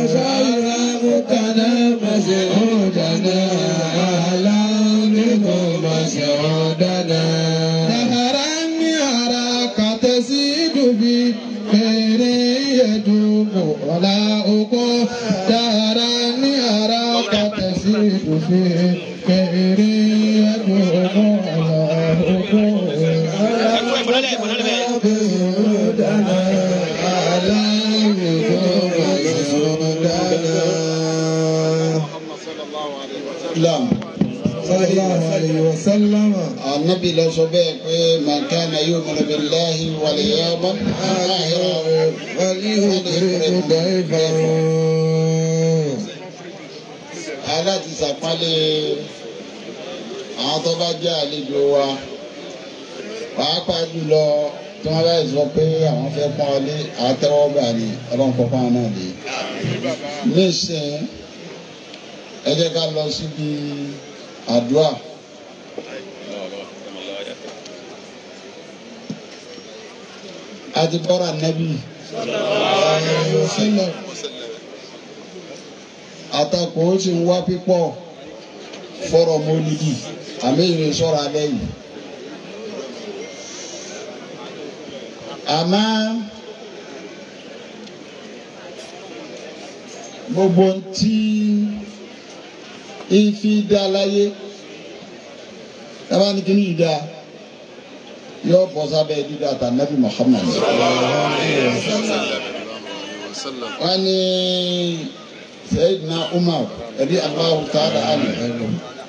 Speaker 1: شرفتنا مسعودنا أهلا بكم مسعودنا دهرا يراك تزيد في خير يدعو مولاكم دهرا يراك تزيد في خير يدعو مولاكم
Speaker 3: Islam.
Speaker 1: sallallahu alayhi wa sallam.
Speaker 3: Ànábì lọ sọ bẹ́ẹ̀ pé man kana yu'minu billahi wal yawmil akhir
Speaker 1: وليكرم ضيفه
Speaker 3: aláti sàpálẹ̀ àwọn tó bá jẹ́ àlejò wa pàápàá jùlọ tí wọ́n bá sọ pé àwọn fẹ́ pọ́n ọ lé àtẹ́wọ́gbà ni ọlọ́run kọ́ fáwọn náà lé. nísìnyí ẹ jẹ́ ká lọ síbi àdúrà. a ti bọ́ra nẹ́bí àtakò ó sì ń wá pípọ̀ fọ́rọ̀ mọ́lídì àmì ìrìn sọ́ra alẹ́ yìí. àmọ́ gbogbo ntí ifi dá láyé tábà ní kíní yìí dá yóò bọ́ sábẹ́ dídá ta nabi Muhammad. wọ́n ní Sayyidina Umar ẹ̀rí Allahu ta'ala anhu.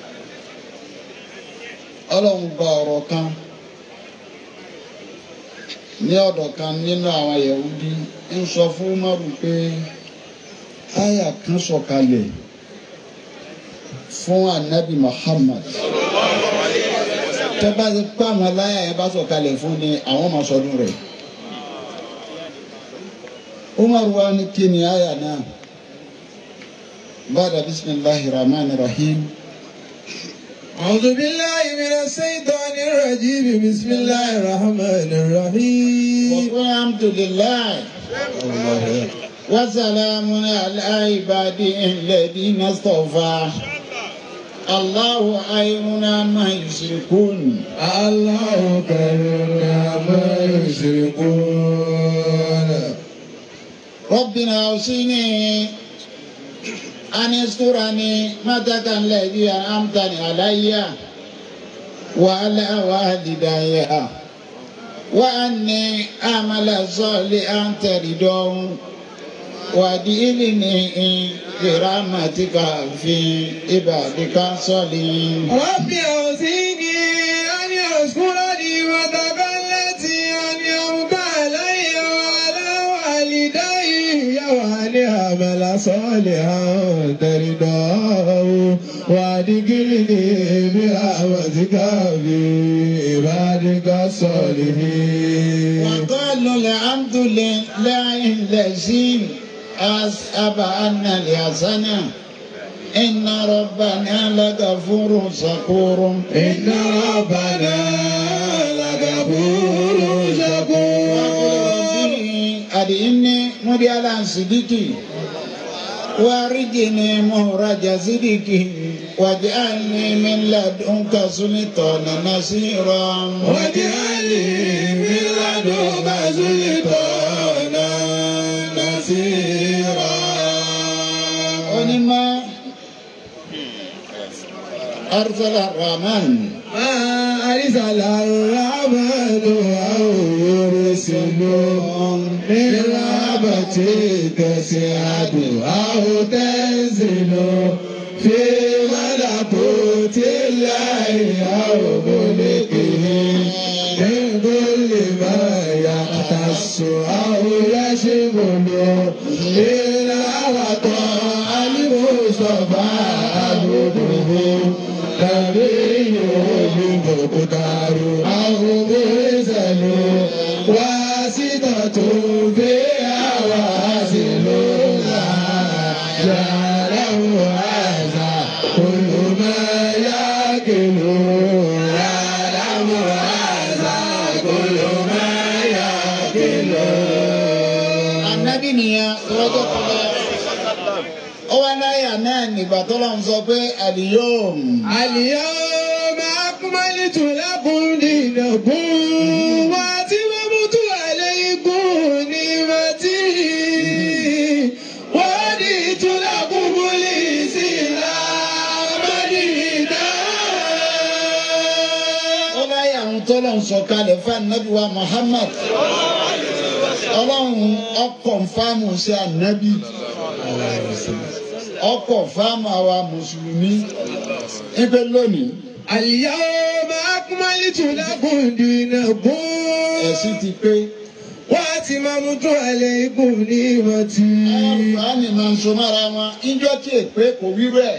Speaker 3: ọlọ́run gba ọ̀rọ̀ kan ní ọ̀dọ̀ kan nínú àwọn Yahudi ń sọ fún Umaru pé àyà kan sọ̀kalẹ̀ fún anabi Muhammad tẹ́ bá ti pa àwọn aláya yẹn bá sọ̀kalẹ̀ fún ni àwọn máa sọdún rẹ̀ Umaru wa ni kí ni àyà náà bàdà bisimilahi rahman rahim.
Speaker 1: أعوذ بالله من الشيطان الرجيم بسم الله الرحمن الرحيم
Speaker 3: alhamdulilayi wasalamu ala ibadi alladhina istafa allahu ayruna ma yushrikun.
Speaker 1: الله خير ما يشركون
Speaker 3: ربنا اوصني أن يسترني متك الذي أنعمتني علي وعلى والدي وأني أعمل صالحا ترضاه وأدخلني برحمتك في عبادك الصالحين
Speaker 1: رب أوزيني أن يذكرني وتك التي أنعمت علي وعلى والدي
Speaker 6: وأن أعمل صالحا ترضاه وأدخلني برحمتك في عبادك الصالحين
Speaker 3: وقالوا الحمد لله الذي أسأب عنا الحسن إن ربنا لغفور شكور
Speaker 6: إن ربنا لغفور شكور
Speaker 3: أدعني مريالا صديقي وارجني مهرج صديقي واجعلني من لدنك سلطانا نصيرا
Speaker 6: واجعلني من لدنك سلطانا نصيرا
Speaker 3: ونما أرسل الرحمن
Speaker 6: ما أرسل الرحمن أو يرسل من رحمتك سعد أو تنزل في ملكوت الله أو ملكه من كل ما يختص أو يشمل إلا وطاع المصطفى عبده نبي مقدار أو مرسل واسطة فيها واصل جعله هذا كل ما يأكل يعلم هذا كل ما يأكل
Speaker 3: Ànábì nìyẹn lọ́jọ́ kọjá. Ó wá láyà náà nígbà tó lọ́n sọ pé àlìyóòm.
Speaker 6: اليوم أكملت لكم دينكم وأتممت عليكم نعمتي ورضيت لكم الإسلام
Speaker 3: Ó
Speaker 6: دينا
Speaker 3: láyà ń tó lọ́n sọ kalẹ̀ fún ànábì wa Muhammad. Ọlọ́run ọkọ̀ fáàmù sí ànábì. Ọkọ̀ fáàmù àwa Mùsùlùmí. Ipe lónìí,
Speaker 6: اليوم أكملت لكم دينكم
Speaker 3: ẹ̀sìn ti pé.
Speaker 6: وأتممت عليكم نعمتي
Speaker 3: Àlùfáàní máa ń so mára wọn. Ijọ́ tí èpè kò wíwú ẹ̀.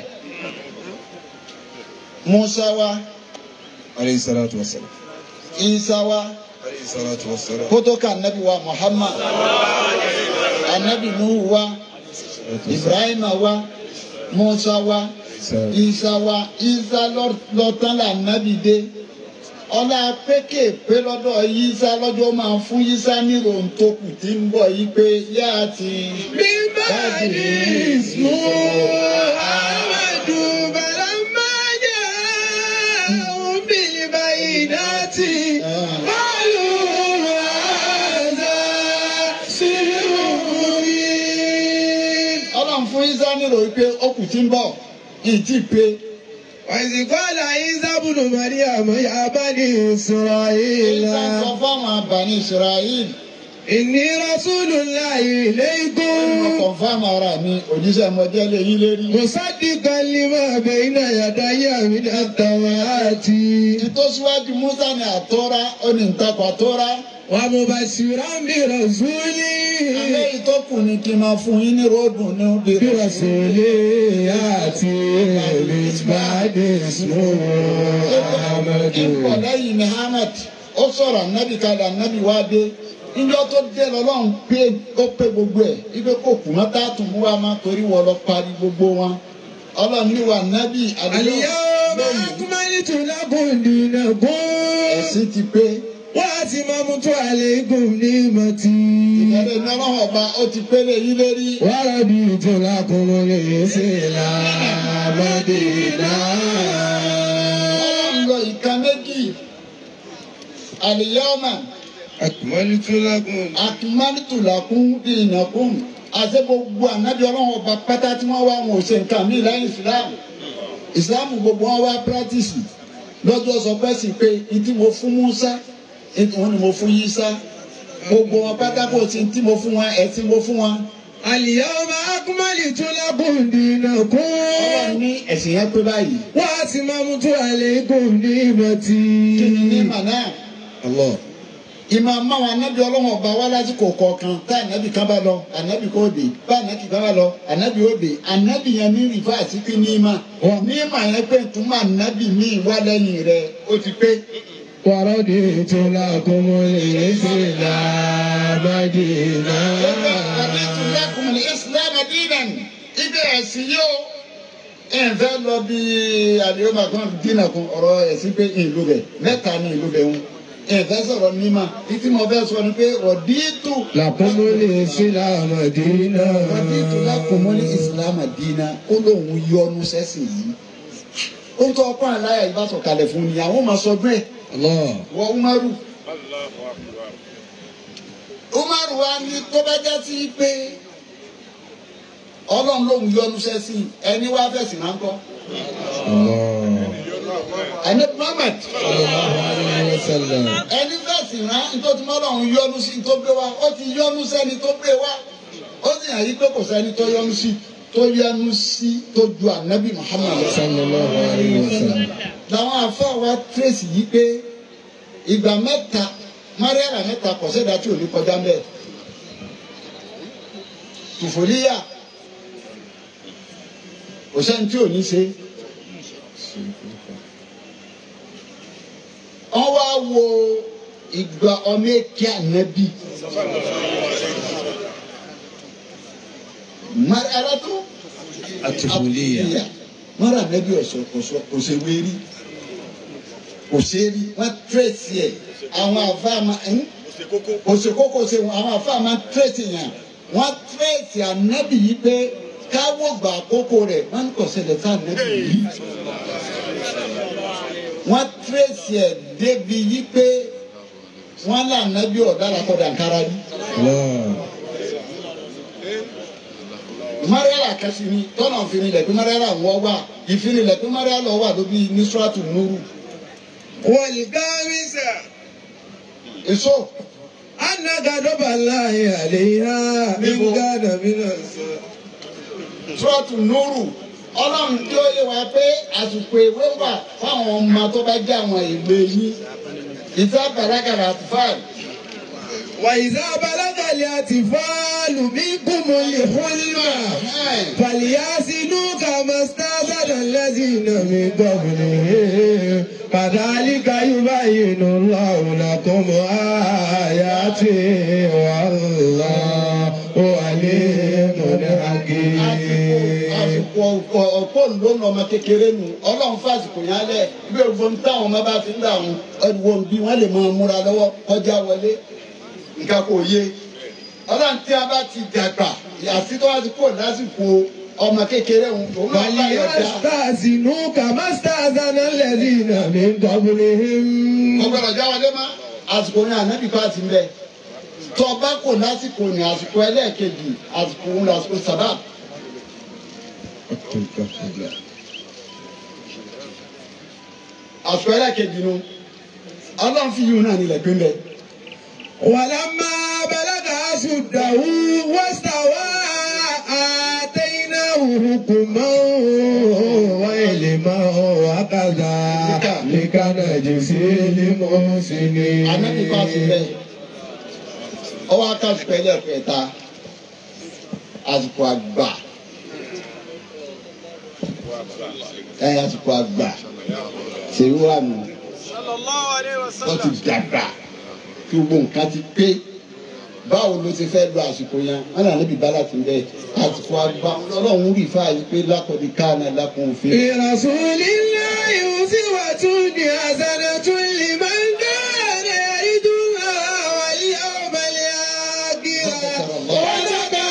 Speaker 3: Musa wa,
Speaker 7: عليه الصلاة والسلام
Speaker 3: Isa wa.
Speaker 7: عليه الصلاة والسلام
Speaker 3: kótóka anabi wa muhammad anabi nuhu wa ibrahima wa musa wa isa wa isa lọ́tàn la anabi dé ọlá pékè pé lọ́dọ̀ isa lọ́jọ́ máa fún isa ní ròǹtòkù tí ń bọ̀ yí pé yá ti
Speaker 6: من بعد اسمه أحمد فلما جاءهم بالبينات قالوا هذا سحر مبين
Speaker 3: ọlọ́run fún isa ní ròyìn pé ọkù tí ń bọ̀ yìí ti pé
Speaker 6: وإذ قال عيسى ابن مريم يا بني إسرائيل
Speaker 3: isa sọ fáwọn abàní israel
Speaker 6: إني رسول الله إليكم
Speaker 3: kọ̀ǹfàmù ara mi òjíṣẹ́ mọ́jẹ́ lè yín lérí.
Speaker 6: مصدقا لما بين يدي من التوراة
Speaker 3: ìtòsíwájú musa ní àtọ́ra ó ní ntakọ̀ àtọ́ra.
Speaker 6: ومبشرا برسول
Speaker 3: àmọ́ ìtọ́kù ni kí n máa fún yín ní ròdùn ní obìnrin.
Speaker 6: برسول يأتي من بعد اسمه أحمد
Speaker 3: ipò lẹ́yìn muhammed ó sọ̀rọ̀ anabi kalẹ̀ anabi wá dé níjọ́ tó dé lọ́lọ́run pé ó pé gbogbo ẹ̀ ibi kò kù mọ́ tá a tún mú wa máa torí wọ́n lọ parí gbogbo wọn ọlọ́run ní wa anabi
Speaker 6: اليوم أكملت لكم دينكم
Speaker 3: ẹ̀sìn ti pé
Speaker 6: وأتممت عليكم نعمتي
Speaker 3: ìbẹ̀rẹ̀ ní ọlọ́run ọba ó ti pélé yín lérí.
Speaker 6: ورضيت لكم الإسلام دينا
Speaker 3: ọlọ́run lọ ìka méjì àlìyáọ́mà.
Speaker 6: أكملت لكم
Speaker 3: akimalitu lakun dinakun àti gbogbo anabi ọlọ́run ọba pátá tí wọ́n wá wọn ò ṣe nǹkan mí lẹ́yìn islam islam gbogbo wọn wá pírátìsì lọ́jọ́ sọ pé sì pé ìtí mo fún musa ìtí wọn ni mo fún yisa gbogbo wọn pátá kò sí tí mo fún wọn ẹ̀ tí mo fún wọn.
Speaker 6: اليوم أكملت لكم دينكم
Speaker 3: ọlọ́run ní ẹ̀sìn yẹn pé báyìí
Speaker 6: وأتممت عليكم نعمتي
Speaker 3: kí ni ní màná
Speaker 6: الله
Speaker 3: ìmọ̀ àmàwọn anábì ọlọ́wọ́n ọba wá lásìkò kọ̀ọ̀kan tá ànábì kan bá lọ ànábì kò dé bá ànábì kan bá lọ ànábì ó dé ànábì yẹn ní rìfáàsì pé ní ìmọ̀ ní ìmọ̀ yẹn pé túmọ̀ ànábì míì wá lẹ́yìn rẹ̀ ó ti pé.
Speaker 6: ورضيت لكم الإسلام دينا
Speaker 3: Raditu lakum al-Islam dinan. Ibi ẹ̀sìn yóò ẹ̀ fẹ́ lọ bí àdéhùn àkàn dínà kun ọ̀rọ̀ ẹ̀sìn pé ìlú bẹ̀ mẹ́ta ní ìlú bẹ̀ ń. Ẹ̀ fẹ́ sọ̀rọ̀ níma. Títí mo fẹ́ sọ ni pé raditu
Speaker 6: لكم الإسلام دينا
Speaker 3: raditu lakum al-Islam dinan. Ó lóun yọnu sẹ́sìn yìí. Ó ń tọ́ ọkọ àláyà yìí bá sọ̀kalẹ̀ fún ni àwọn máa sọ bẹ́ẹ̀
Speaker 6: الله
Speaker 3: wọ Umaru. Umaru wa ní tó bá já sí pé ọlọ́run lòun yọ́nú sẹ́sìn ẹni wá fẹ̀sìn máa ń kọ́.
Speaker 6: الله
Speaker 3: ẹni Muhammad
Speaker 6: صلى الله عليه وسلم
Speaker 3: ẹni fẹ̀sìn rán nítorí mọ́ ọlọ́run yọ́nú sí tó gbé wá ó ti yọ́nú sẹ́ni tó gbé wá ó sì hàn yí pé kò sẹ́ni tó yọ́nú sí tó yọ́nú sí tó ju ànábì Muhammad lọ.
Speaker 6: صلى الله عليه وسلم
Speaker 3: làwọn àfa wa tírèsì yìí pé ìgbà mẹ́ta mariana mẹ́ta kò sẹ́dá tí ò ní kọjá mẹ́ẹ̀ tùfòlíyà kò sẹ́ni tí ò ní ṣe wọ́n wá wo ìgbà ọmọ èké ànábì mariana tó
Speaker 6: الطفولية
Speaker 3: mọ́ra ànábì ọ̀sọ̀ ọ̀sọ̀ òṣèwérí òṣèré wọ́n tírèsì ẹ̀ àwọn àfáàmà òṣèkókò ṣe àwọn àfáàmà tírèsì yẹn wọ́n tírèsì ànábì yìí pé káwọ́ gbà àkókò rẹ̀ wọ́n ń kọ̀ṣẹ̀lẹ̀ sí ànábì yìí wọ́n tírèsì ẹ̀ débi yìí pé wọ́n là ànábì ọ̀dára kọ́dà kára yìí.
Speaker 6: الله
Speaker 3: mariala kasi ni tọ́nà ìfinilẹ̀ pé mariala wọ́ wà ìfinilẹ̀ pé mariala wà lóbi nisratu nuru
Speaker 6: والخامسة
Speaker 3: èso
Speaker 6: أن غضب الله عليها من كان من الصالحين
Speaker 3: Suratu Nuru ọlọ́run tí ó yé wa pé àsìkò ìwé wà fáwọn ọmọ tó bá jẹ́ àwọn ìwé yín ìta bàlágàrà àtúfáàlì
Speaker 6: وإذا بلغ الأطفال منكم الحلم فليحسنوا كما استأذن الذين من قبلهم كذلك يبين الله لكم آياته والله عليم حكيم
Speaker 3: àsìkò ọ̀pọ̀ ọ̀pọ̀ ló ń lọ ọmọ kékeré nu ọlọ́run fásitì yẹn alẹ́ bí ògbón táwọn ọmọ bá fi ń dà wọn ẹ̀wọ̀n bí wọ́n lè máa múra lọ́wọ́ kọjá wọlé nǹkan kò yé ọlọ́run tí a bá ti dàgbà àti tó wá ti kó lásìkò ọmọ kékeré òun òun máa bá yọ̀ dá.
Speaker 6: فليستأذنوا كما استأذن الذين من قبلهم
Speaker 3: ọgbọ́dọ̀ já wọlé má àsìkò ní ànábì bá ti ń bẹ tọba kò lásìkò ní àsìkò ẹlẹ́ẹ̀kejì àsìkò òun lásìkò sábà àsìkò ẹlẹ́ẹ̀kejì nu ọlọ́run fi yìí náà nílẹ̀ pé ń bẹ.
Speaker 6: ولما بلغ أشده واستوى آتيناه حكما وعلما وكذلك نجزي المحسنين
Speaker 3: ànábì bá ti bẹ ọwọ́ akásìkò ẹlẹ́ẹ̀kẹta àsìkò àgbà ẹ àsìkò àgbà ṣèlú wà nù wọ́n ti dàgbà kí gbogbo nǹkan ti pé báwo ló ti fẹ́ lo àsìkò yẹn wọn náà níbi bá láti bẹ àsìkò àgbà ọlọ́run rí fáyì pé lákọ̀ọ́dí káàná lákùn òfin.
Speaker 6: برسول الله أسوة حسنة لمن كان يرجو الله واليوم الآخر وذكر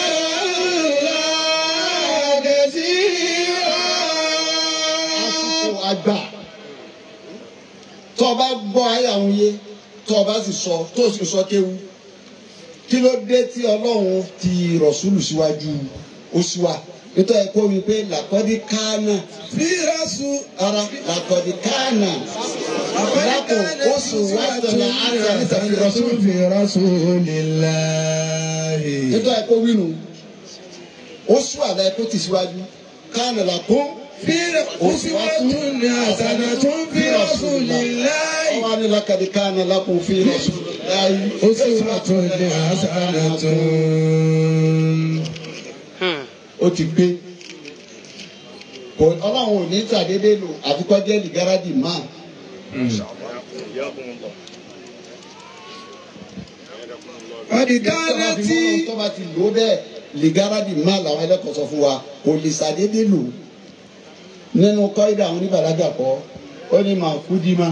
Speaker 6: الله كثيرا
Speaker 3: àsìkò àgbà tó o bá gbọ́ ayé àwọn yé tó o bá sì sọ tó o sì sọ kéwu kí ló dé tí ọlọ́run ti rọ̀ṣúlù síwájú oṣù wa nítorí ẹ kó wí pé làkọ́dí káàná
Speaker 6: في رسول
Speaker 3: ara làkọ́dí káàná lákò oṣù wa tọ̀nà àti àti fi rọ̀ṣúlù.
Speaker 6: في رسول الله
Speaker 3: nítorí ẹ kó wí nu oṣù àlẹ́ kó ti síwájú káàná làkó
Speaker 6: uswatun hasanatun fi rasulillahi.
Speaker 3: wọ́n á ní lakadi kana lakum fi rasulillahi.
Speaker 6: uswatun hasanatun.
Speaker 3: ó ti gbé kò ọlọ́run ò ní sàdédé lò àfikọ́jẹ́ lìgáràdì máa.
Speaker 6: ọ̀dìkánná tí.
Speaker 3: tó bá ti lò ó bẹ́ẹ̀ lìgáràdì máa làwọn ẹlẹ́kọ̀ọ́ sọ fún wa kò lè sàdédé lò nínú kọ́ídà àwọn oníbàlágà kọ́ ó ní màkúdìmá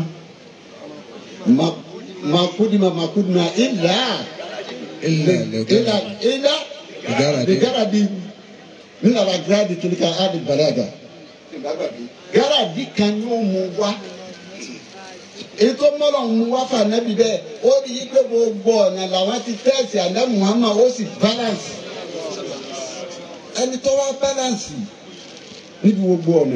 Speaker 3: màkúdìmá màkúdìmá ìlà ìlà ìlà lìgáràdì nínú àwọn gírádì kìlíkà áàdì bàlágà gáràdì kan yóò mú wá ètò mọ́lọ̀ ń wá fún anabi bẹ́ẹ̀ ó rí i pé gbogbo ọ̀nà làwọn ti tẹ́sí àná muhammad ó sì balance ẹni tó wá balance níbi gbogbo ọ̀nà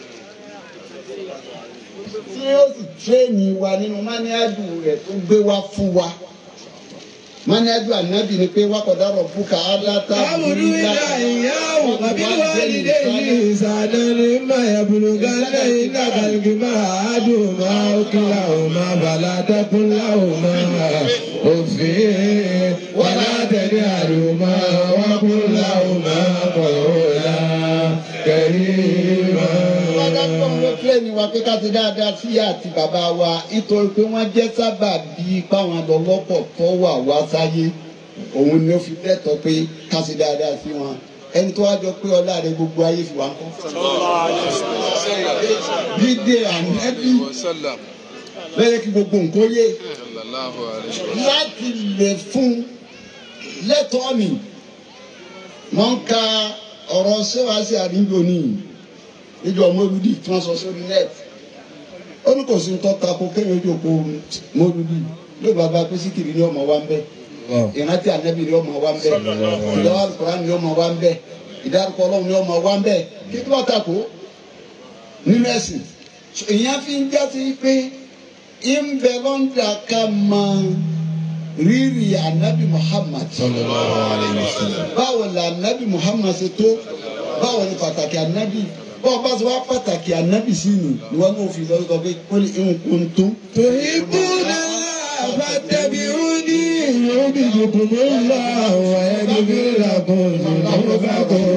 Speaker 3: tí ó sì tírẹ́ẹ̀nì wa nínú máníádù rẹ̀ tó gbé wá fún wa máníádù ànábì ni pé wákọ̀dá rọ̀ bùkà ádáta
Speaker 6: Amuru ila iyahu wabil walidayni ihsanan imma yablughanna indaka al-kibara ahaduhuma aw kilahuma fala taqul lahuma uffin wala tanharhuma wa qul lahuma qawlan karima.
Speaker 3: Adájọ́ ló tírẹ́ẹ̀nì wa pé ká ti dáadáa sí àti bàbá wa nítorí pé wọ́n jẹ́ sábà bíi páwọn lọ́lọ́pọ̀ tó wà wá sáyé. Òun ni ó fi lẹ́tọ̀ọ́ pé ká ti dáadáa sí wọn. Ẹni tó wá jọ pé ọlá rẹ gbogbo ayé fi wá ń kọ́. Dídé ànẹ́bí lẹ́yìn kí gbogbo nǹkan yé láti lè fún lẹ́tọ̀ọ́ mi. Wọ́n ń ka ọ̀rọ̀ ṣéwàásí àdúgbò nìyí níjọ mọ́lúdì tí wọ́n sọ sórí net ó ní kò sí ń tọ́ka kó kéwòn ojú oko mọ́lúdì ló bàbá pé síkìrì ni ọmọ wa ń bẹ ìrántí ànábì ni ọmọ wa ń bẹ ìdáwọ́ àlùkòrán ni ọmọ wa ń bẹ ìdárúkọ ọlọ́run ni ọmọ wa ń bẹ kí ló tako nínú ẹ̀sìn ìyẹn fi ń jásí pé ń bẹ lọ́ńdà ká máa rírì ànábì Muhammad báwo la ànábì Muhammad ṣe tó báwo ni pàtàkì ànábì bọ́ọ̀ bá ti wá pàtàkì ànábì sí ni ìwọ náà fi lọ́wọ́ sọ pé kó lè ń kun tó.
Speaker 6: tuhibbuna fattabi'uni yuhbibkumullahu wa yaghfir lakum dhunubakum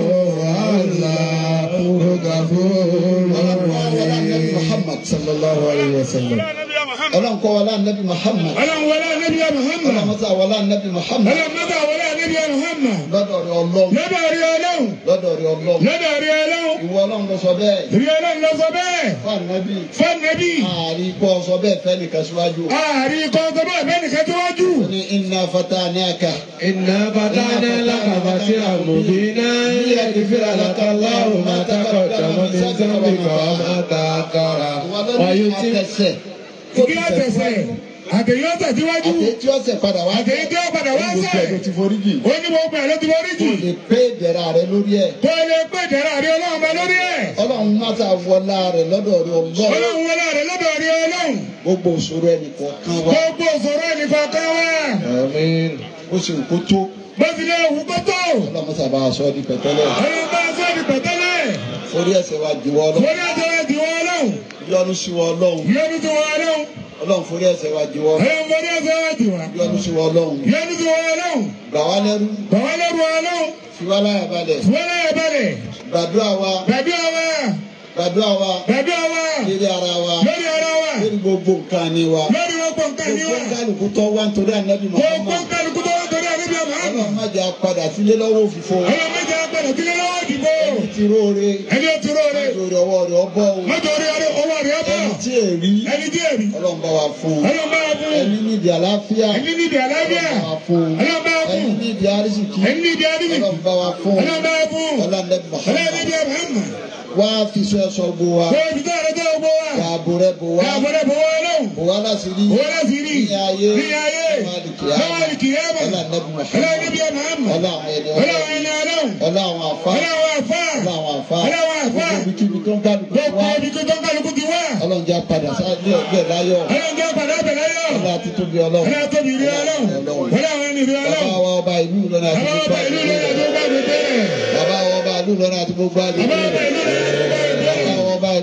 Speaker 6: wallahu ghafurur rahim.
Speaker 3: Muhammad
Speaker 6: sallallahu alayhi wa sallam.
Speaker 3: ọlọ́run kọ́ wọlé ànábì Muhammad
Speaker 5: ọlọ́run wọlé anabi muhammad
Speaker 3: ọlọ́run mọ́tà wọlé ànábì Muhammad
Speaker 5: ọlọ́run mọ́tà wọlé anabi muhammad
Speaker 3: lọ́dọ̀ rẹ ọlọ́run
Speaker 5: lọ́dọ̀ rí ọlọ́run
Speaker 3: lọ́dọ̀ rẹ ọlọ́run
Speaker 5: lọ́dọ̀ rí ọlọ́run
Speaker 3: ìwọ ọlọ́run ló sọ bẹ́ẹ̀
Speaker 5: rí ọlọ́run lọ sọ bẹ́ẹ̀
Speaker 3: fún ànábì
Speaker 5: fún anabi
Speaker 3: ààrí kọ́ sọ bẹ́ẹ̀ fẹ́ nìkan síwájú
Speaker 5: ààrí kọ́ sọ bẹ́ẹ̀ bẹ́ẹ̀ nìkan tó wájú.
Speaker 3: ó ní inna fatanaka
Speaker 6: إنا فتحنا لك فتحا مبينا ليغفر لك الله ما تقدم من ذنبك وما تأخر
Speaker 3: ìwọ ló ní
Speaker 6: ويتم
Speaker 3: àtẹsẹ̀
Speaker 5: kí á tẹ̀sẹ̀ àtẹ̀yọ́ tẹ̀síwájú
Speaker 3: àtẹ̀yẹ tí ó sẹ̀ padà wá
Speaker 5: àtẹ̀yẹ tí ó padà wá
Speaker 3: gbogbo ẹ̀ ló
Speaker 5: sẹ̀
Speaker 3: ti forí jì
Speaker 5: ó ní gbogbo ẹ̀ ló ti wọrí jù
Speaker 3: kò lè pé ìdẹ̀ra rẹ lórí ẹ̀
Speaker 5: kó o lè pè jẹ́rà rí ọlọ́run bá lórí ẹ̀
Speaker 3: ọlọ́run mọ́tà wọlá rẹ lọ́dọ̀ rẹ ọlọ́run
Speaker 5: ọlọ́run wọlé rẹ̀ lọ́dọ̀ rí ọlọ́run
Speaker 3: gbogbo òṣòro ẹnì kọ̀ọ̀kan wa
Speaker 5: gbogbo òṣòro ẹnìkan kan wá
Speaker 6: آمين
Speaker 3: ó sì ń kó tó
Speaker 5: bó ti lé òwú kó tó
Speaker 3: ọlọ́run mọ́tà bá aṣọ di pẹ̀tẹ́lẹ̀
Speaker 5: ọlọ́run bá aṣọ ìdí pẹ̀tẹ́lẹ̀
Speaker 3: forí ẹ̀ṣẹ̀ wa jìwọ́ ọlọ́run
Speaker 5: forí ẹ̀jẹ̀ rẹ̀ jù wọ́n ọlọ́run
Speaker 3: yọ́nú sí wọ ọlọ́run
Speaker 5: yẹnu tí wọ́n ọlọ́run
Speaker 3: ọlọ́run forí ẹ̀ṣẹ̀ wa jìwọ́
Speaker 5: ọlọ́run forí ẹ̀jẹ̀ rẹ̀ jù wọ́n
Speaker 3: yọ́nú sí wọ ọlọ́run
Speaker 5: yẹnu tí wọ́n ọlọ́run
Speaker 3: gbà wá lẹ́rú
Speaker 5: bàbá lẹ́rù ọlọ́run
Speaker 3: fi wá láyà balẹ̀
Speaker 5: wọ́n lẹ́yìn balẹ̀
Speaker 3: gbàdúrà wa
Speaker 5: bẹ̀bí ọwọ́
Speaker 3: gbàdúrà wa
Speaker 5: bẹ̀bí ọwọ́
Speaker 3: lérí ara wa
Speaker 5: lórí ọ̀rọ̀ wa
Speaker 3: lérí gbogbo nǹkan ni wa
Speaker 5: lórí gbogbo nǹkan ní
Speaker 3: gbogbo
Speaker 5: wa
Speaker 3: kálukú tó wá nítorí ànábì
Speaker 5: gbogbo
Speaker 3: Muhammad
Speaker 5: kálukú tó wá torí àníbi ọmọ
Speaker 3: ọlọ́run má jẹ́ padà sílé lọ́wọ́ òfìfo
Speaker 5: ọlọ́run méjì agbẹ̀rẹ̀ sílẹ̀ lọ́wọ́ ìdìbò
Speaker 3: ẹni tí róore
Speaker 5: ẹni ó ti róore
Speaker 3: lórí ọwọ́ rẹ̀ ọbọ̀ o
Speaker 5: mọ́tò orí ọrẹ owó rẹ̀ ọ̀bọ̀
Speaker 3: ẹni tí èrí
Speaker 5: ẹni tí èrí
Speaker 3: ọlọ́run bá wa fún un
Speaker 5: ọlọ́run bá wà fún
Speaker 3: ẹni nídìí àlàáfíà
Speaker 5: ẹni nídìí àlàáfíà
Speaker 3: ọlọ́run bá wa fún un
Speaker 5: ọlọ́run bá wà
Speaker 3: ẹni
Speaker 5: fún
Speaker 3: nídìí àrísìkí
Speaker 5: ẹni nídìí àdìsí
Speaker 3: ọlọ́run bá wa fún un
Speaker 5: ọlọ́run bá wà fún
Speaker 3: ọlọ́run
Speaker 5: ọlọ́run
Speaker 3: Muhammad
Speaker 5: nídìí ọmọ
Speaker 3: wá fi sọ ẹsọ gbó wa
Speaker 5: kó o fi tó ọ̀rẹ́ tó o gbó wa
Speaker 3: ààbò rẹ bò wá
Speaker 5: káàbọ̀dẹ̀ bọ̀ wọ́n lọ́wọ́
Speaker 3: bò wá láti rí
Speaker 5: owó láti rí
Speaker 3: ní ayé
Speaker 5: ní ayé lọ́wọ́ àlìkìyàmọ̀
Speaker 3: ọlọ́run
Speaker 5: ọlọ́run
Speaker 3: Muhammad
Speaker 5: nídìí ọmọ àmọ̀
Speaker 3: ọlọ́run àwọn ẹni
Speaker 5: ọlọ́run
Speaker 3: ọlọ́run
Speaker 5: ẹni ọlọ́run
Speaker 3: ọlọ́run àfa
Speaker 5: ọlọ́run àfà
Speaker 3: ọlọ́run àfa
Speaker 5: ọlọ́run àfà
Speaker 3: gbogbo ibikíbi tó ń kálukú
Speaker 5: gbogbo
Speaker 3: wá
Speaker 5: ibi tó tó ń kálukú ti wá
Speaker 3: ọlọ́run jẹ́ padà sáájú ọgbẹ́ láyọ̀
Speaker 5: ọlọ́run jẹ́ padà bẹ̀rẹ̀ yọ
Speaker 3: ọlọ́run àti tóbi ọlọ́run
Speaker 5: ọlọ́run tóbi rí ọlọ́run ọlọ́run ẹni rí
Speaker 3: bàbá
Speaker 5: ọlọ́run
Speaker 3: wa ọba ìlú Ìlọrin àti
Speaker 5: bàbá
Speaker 3: gbogbo
Speaker 5: ọba ìlú
Speaker 3: àgbègbè
Speaker 5: lọ́dọ̀ tó
Speaker 3: rẹ̀
Speaker 5: bá mi bẹ̀rẹ̀
Speaker 3: bàbá wa ọba ìlú Ìlọrin àti gbogbo
Speaker 5: bàbá
Speaker 3: àgbègbè
Speaker 5: ọba
Speaker 3: rẹ̀
Speaker 5: ìlú lọ́dọ̀ tó bá mi bẹ̀rẹ̀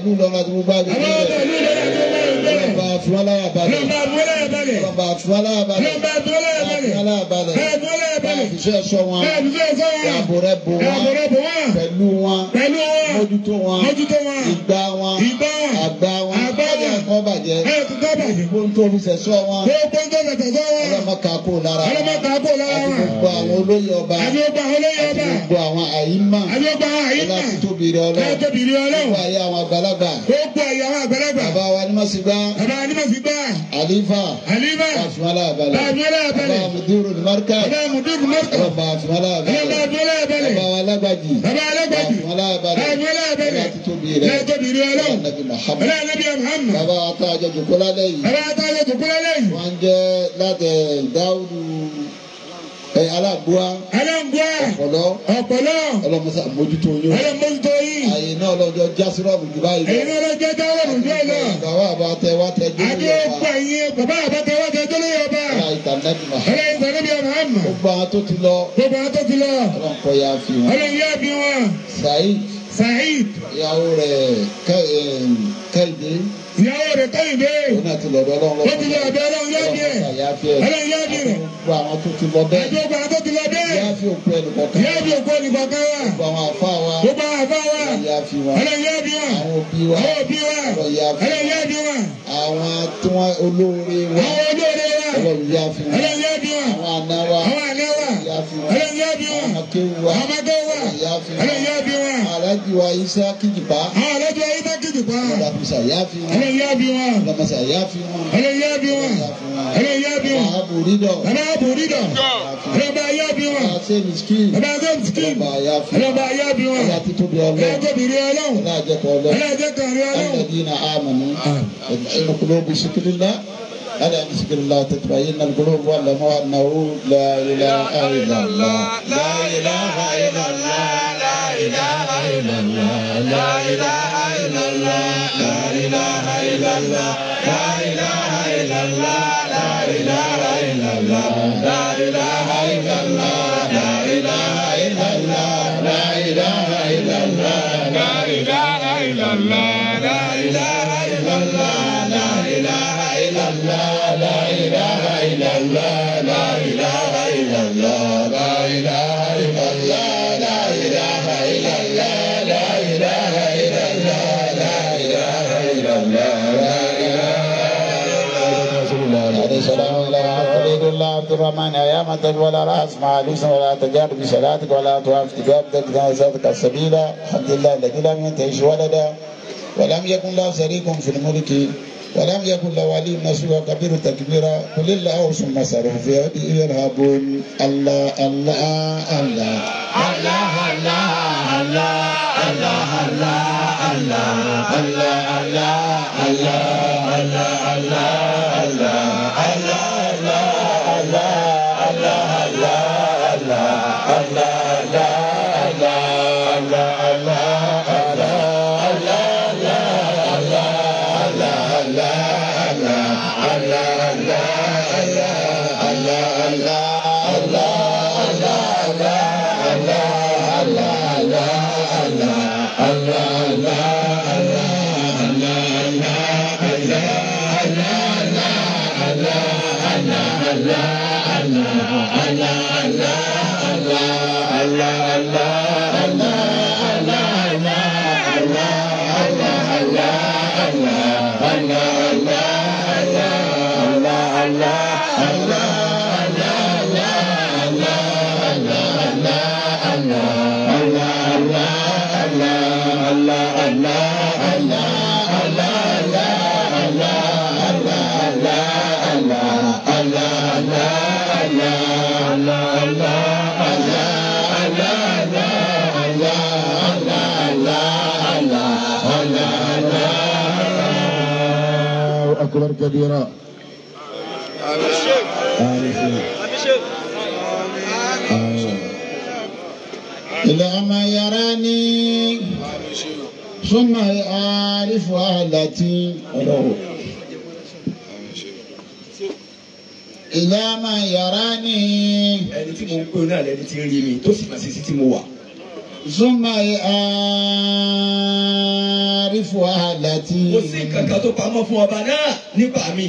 Speaker 3: ìlú Ìlọrin àti gbogbo agbègbè
Speaker 6: àwọn ọba
Speaker 3: rẹ̀
Speaker 6: ìlú Ìlọrin àti gbogbo ẹgbẹ́ rẹ̀.
Speaker 3: ọlọ́ba àfúnwálá balẹ̀
Speaker 6: Lọ́ba àbúrò balẹ̀.
Speaker 3: ọlọ́ba àfúnwálá balẹ̀
Speaker 6: Lọ́ba àbúrò balẹ̀.
Speaker 3: àfúnwálá balẹ̀
Speaker 6: Àbúrò balẹ̀.
Speaker 3: àfiṣẹ́ ẹ̀ṣọ́ wọn
Speaker 6: Bẹ́ẹ̀ bí fẹ́ sọ wọn.
Speaker 3: ààbò rẹ̀ bò wọn
Speaker 6: Àbúrò bò wọ́n.
Speaker 3: pẹ̀lú wọn
Speaker 6: Pẹ̀lú wọn.
Speaker 3: mójútó wọn
Speaker 6: Mójútó wọn.
Speaker 3: ìgbà wọn
Speaker 6: Ìgbà wọn.
Speaker 3: àgbà wọn
Speaker 6: Àgbà wọn.
Speaker 3: ẹ̀kọ́ bàjẹ́
Speaker 6: Ẹ̀ tó tọ́ bàjẹ́.
Speaker 3: gbogbo tó fi sẹ̀sọ́ wọn
Speaker 6: Gbogbo ń tó bẹ̀tẹ̀ sọ wọn.
Speaker 3: ọlọ́mọkà kó lára wọn
Speaker 6: Ọlọ́mọkà kó lára
Speaker 3: àti
Speaker 6: wọn.
Speaker 3: gbogbo àwọn olóyè ọba
Speaker 6: Àbí ó gba àwọn olóyè
Speaker 3: àti
Speaker 6: ọba.
Speaker 3: gbogbo àwọn àyímà
Speaker 6: Àbí ó gba àwọn àyíká.
Speaker 3: láti tóbi rẹ ọlọ́run
Speaker 6: Láti tóbi rí Ọlọ́run.
Speaker 3: gbogbo ayé àwọn àgbàlagbà
Speaker 6: Gbogbo ẹ̀yà àwọn àgbàlagbà.
Speaker 3: bàbá wa ní mọ̀sígbà
Speaker 6: Bàbá wa ní màá fi gbà.
Speaker 3: àlífà
Speaker 6: Àlímà.
Speaker 3: àfìmọ́lá àbálẹ̀
Speaker 6: Àbúrò
Speaker 3: bàbá
Speaker 6: balẹ̀.
Speaker 3: mùdúró ní márkà
Speaker 6: Bàbá Mùdúkù Mọ́kà.
Speaker 3: bàbá àfìmọ́lá
Speaker 6: Bàbá
Speaker 3: àbálẹ̀
Speaker 6: Àbúrò balẹ̀.
Speaker 3: bàbá wa lágbàjì
Speaker 6: Bàbá Alágbàjì.
Speaker 3: àfìmọ́lá àbálẹ̀
Speaker 6: Àbúrò balẹ̀.
Speaker 3: láti tóbi rẹ
Speaker 6: Láti tóbi rí Ọlọ́run.
Speaker 3: nàbí Muhammad
Speaker 6: Bàbá Ànábì Muhammad.
Speaker 3: bàbá wa tá a jẹ jòkó lálẹ́ yìí
Speaker 6: Bàbá Àtàlẹ́ Tòkúlẹ̀ lẹ́yìn.
Speaker 3: wọ́n jẹ́ láti dáúdù ẹ̀ alágbóa
Speaker 6: Aláǹgbá.
Speaker 3: ọ̀pọ̀lọ́
Speaker 6: Ọ̀pọ̀lọ́.
Speaker 3: ọlọ́mọsá mójútó yín o
Speaker 6: Ọlọ́mọdútó yìí.
Speaker 3: àyè náà lọ́jọ́ jásírọ́ọ̀bù jù báyìí
Speaker 6: Èyí náà lọ jẹ́ jáwọ́ nùjọ́ lọ.
Speaker 3: bàbá àbá tẹ wá tẹ dé
Speaker 6: Àti
Speaker 3: lórí
Speaker 6: ọ̀pọ̀
Speaker 3: ọba
Speaker 6: ẹ̀yin bàbá àbátẹ́ wá jẹ́ tó lóye ọba.
Speaker 3: ọlá ìtànẹ́bì mà
Speaker 6: Ọlọ́yin sọ níbi ọmọ àmà.
Speaker 3: gbogbo àwọn tó ti lọ
Speaker 6: Gbogbo àwọn tó ti lọ.
Speaker 3: ọlọ́nkọ ya fi wọn
Speaker 6: Ọlọ́yin yá bí wọn.
Speaker 3: Saheed
Speaker 6: Saheed.
Speaker 3: ìyàwó rẹ̀ Kẹ́- em, Kẹ́hìndé
Speaker 6: Ìyàwó rẹ̀ Kẹ́hìndé.
Speaker 3: òun náà ti lọ́dọ̀ ọlọ́run
Speaker 6: Ó ti lọ ọ̀dọ̀ Ọlọ́run yá bí ẹ̀.
Speaker 3: ọlọ́run ya fi ẹ̀
Speaker 6: Ọlọ́yin yá bí rẹ̀.
Speaker 3: gbogbo àwọn tó ti lọ
Speaker 6: Àti
Speaker 3: bẹ́ẹ̀
Speaker 6: gbogbo àwọn tó ti lọ bẹ́ẹ̀.
Speaker 3: ya fi òkú ẹnì kọ̀ọ̀kan
Speaker 6: Yá bí òkú olùkọ̀ọ̀kan wa.
Speaker 3: gbogbo àwọn àfa wa
Speaker 6: Gbogbo àwọn àbá wa.
Speaker 3: ya fi wọn
Speaker 6: Ọlọ́yin yá bí wọn.
Speaker 3: àwọn òbí wa
Speaker 6: Àwọn òbí wa.
Speaker 3: ọlọ́run ya fi
Speaker 6: Ọlọ́yin yá bí wọn.
Speaker 3: àwọn tí wọ́n olóore wa
Speaker 6: Àwọn olóore wa.
Speaker 3: ọlọ́run ya fi wọn
Speaker 6: Ọlọ́yin yá bí wọn.
Speaker 3: àwọn àna wa
Speaker 6: Àwọn àná wa.
Speaker 3: ya fi wọn
Speaker 6: Ọlọ́yin yá bí wọn.
Speaker 3: àwọn akéwù wa
Speaker 6: Àwọn ọmọdé wa.
Speaker 3: ya fi wọn
Speaker 6: Ọlọ́yin yá bí wọn.
Speaker 3: aláàjì wa isa kìjìpá
Speaker 6: Àwọn àlejò ayé tó kìjì pa.
Speaker 3: ọlọ́mọsà ya fi wọn
Speaker 6: Ọlọ́yin yá bí wọn.
Speaker 3: ọlọ́mọsà ya fi wọn
Speaker 6: Ọlọ́yin yá bí wọn.
Speaker 3: ya fi wọn
Speaker 6: Ọlọ́yin yá bí wọn.
Speaker 3: àwọn àbòrídọ̀
Speaker 6: Bàbá àbòrídọ̀. Ọlọ́ba yá bí wọn.
Speaker 3: àwọn ṣe miskin
Speaker 6: Bàbá James King.
Speaker 3: ọlọ́mọ ya fi wọn
Speaker 6: Ọlọ́ba yá bí wọn.
Speaker 3: ọlọ́ títóbi ọlọ́run
Speaker 6: Ẹlẹ́gọ́bìnrin ọlọ́run.
Speaker 3: ọlọ́ àjẹkọ̀ ọlọ́run
Speaker 6: Ẹlẹ́jẹ̀ kan rí ọlọ́run.
Speaker 3: الذين آمنوا إن قلوب بشكل الله ألا بشكل الله تطمئن القلوب واعلموا أنه لا إله إلا الله لا إله إلا الله لا إله إلا الله لا إله إلا الله لا إله إلا الله لا إله إلا الله لا إله إلا الله لا إله إلا الله لا إله إلا الله لا إله إلا الله لا إله إلا الله لا إله إلا الله لا إله إلا الله لا إله إلا الله لا إله إلا الله لا إله إلا الله لا إله إلا الله لا إله إلا الله لا إله إلا الله لا إله عليه السلام ولا تريد الله عبد الرحمن يا متى ولا راس مع ليس ولا تجار بصلاتك ولا توافق تجابتك جنازتك السبيل الحمد لله الذي لم ينتهش ولدا ولم يكن له شريك في الملك ولم يكن له ولي نصير وكبير تكبيرا قل الله ثم سروا في يده يرهبون الله الله الله الله الله الله الله الله الله الله الله الله الله الله أكبر كبيرا إلى ما يراني ثم يعرف أهلتي إلى ما يراني
Speaker 8: ẹni tí mo ń pè náà lẹni tí ń rí mi tó sì máa ṣe sí tí mo wà.
Speaker 3: ثم يعرف àrífò àlàtì.
Speaker 8: kò sí nǹkan kan tó pamọ́ fún ọba náà nípa mi.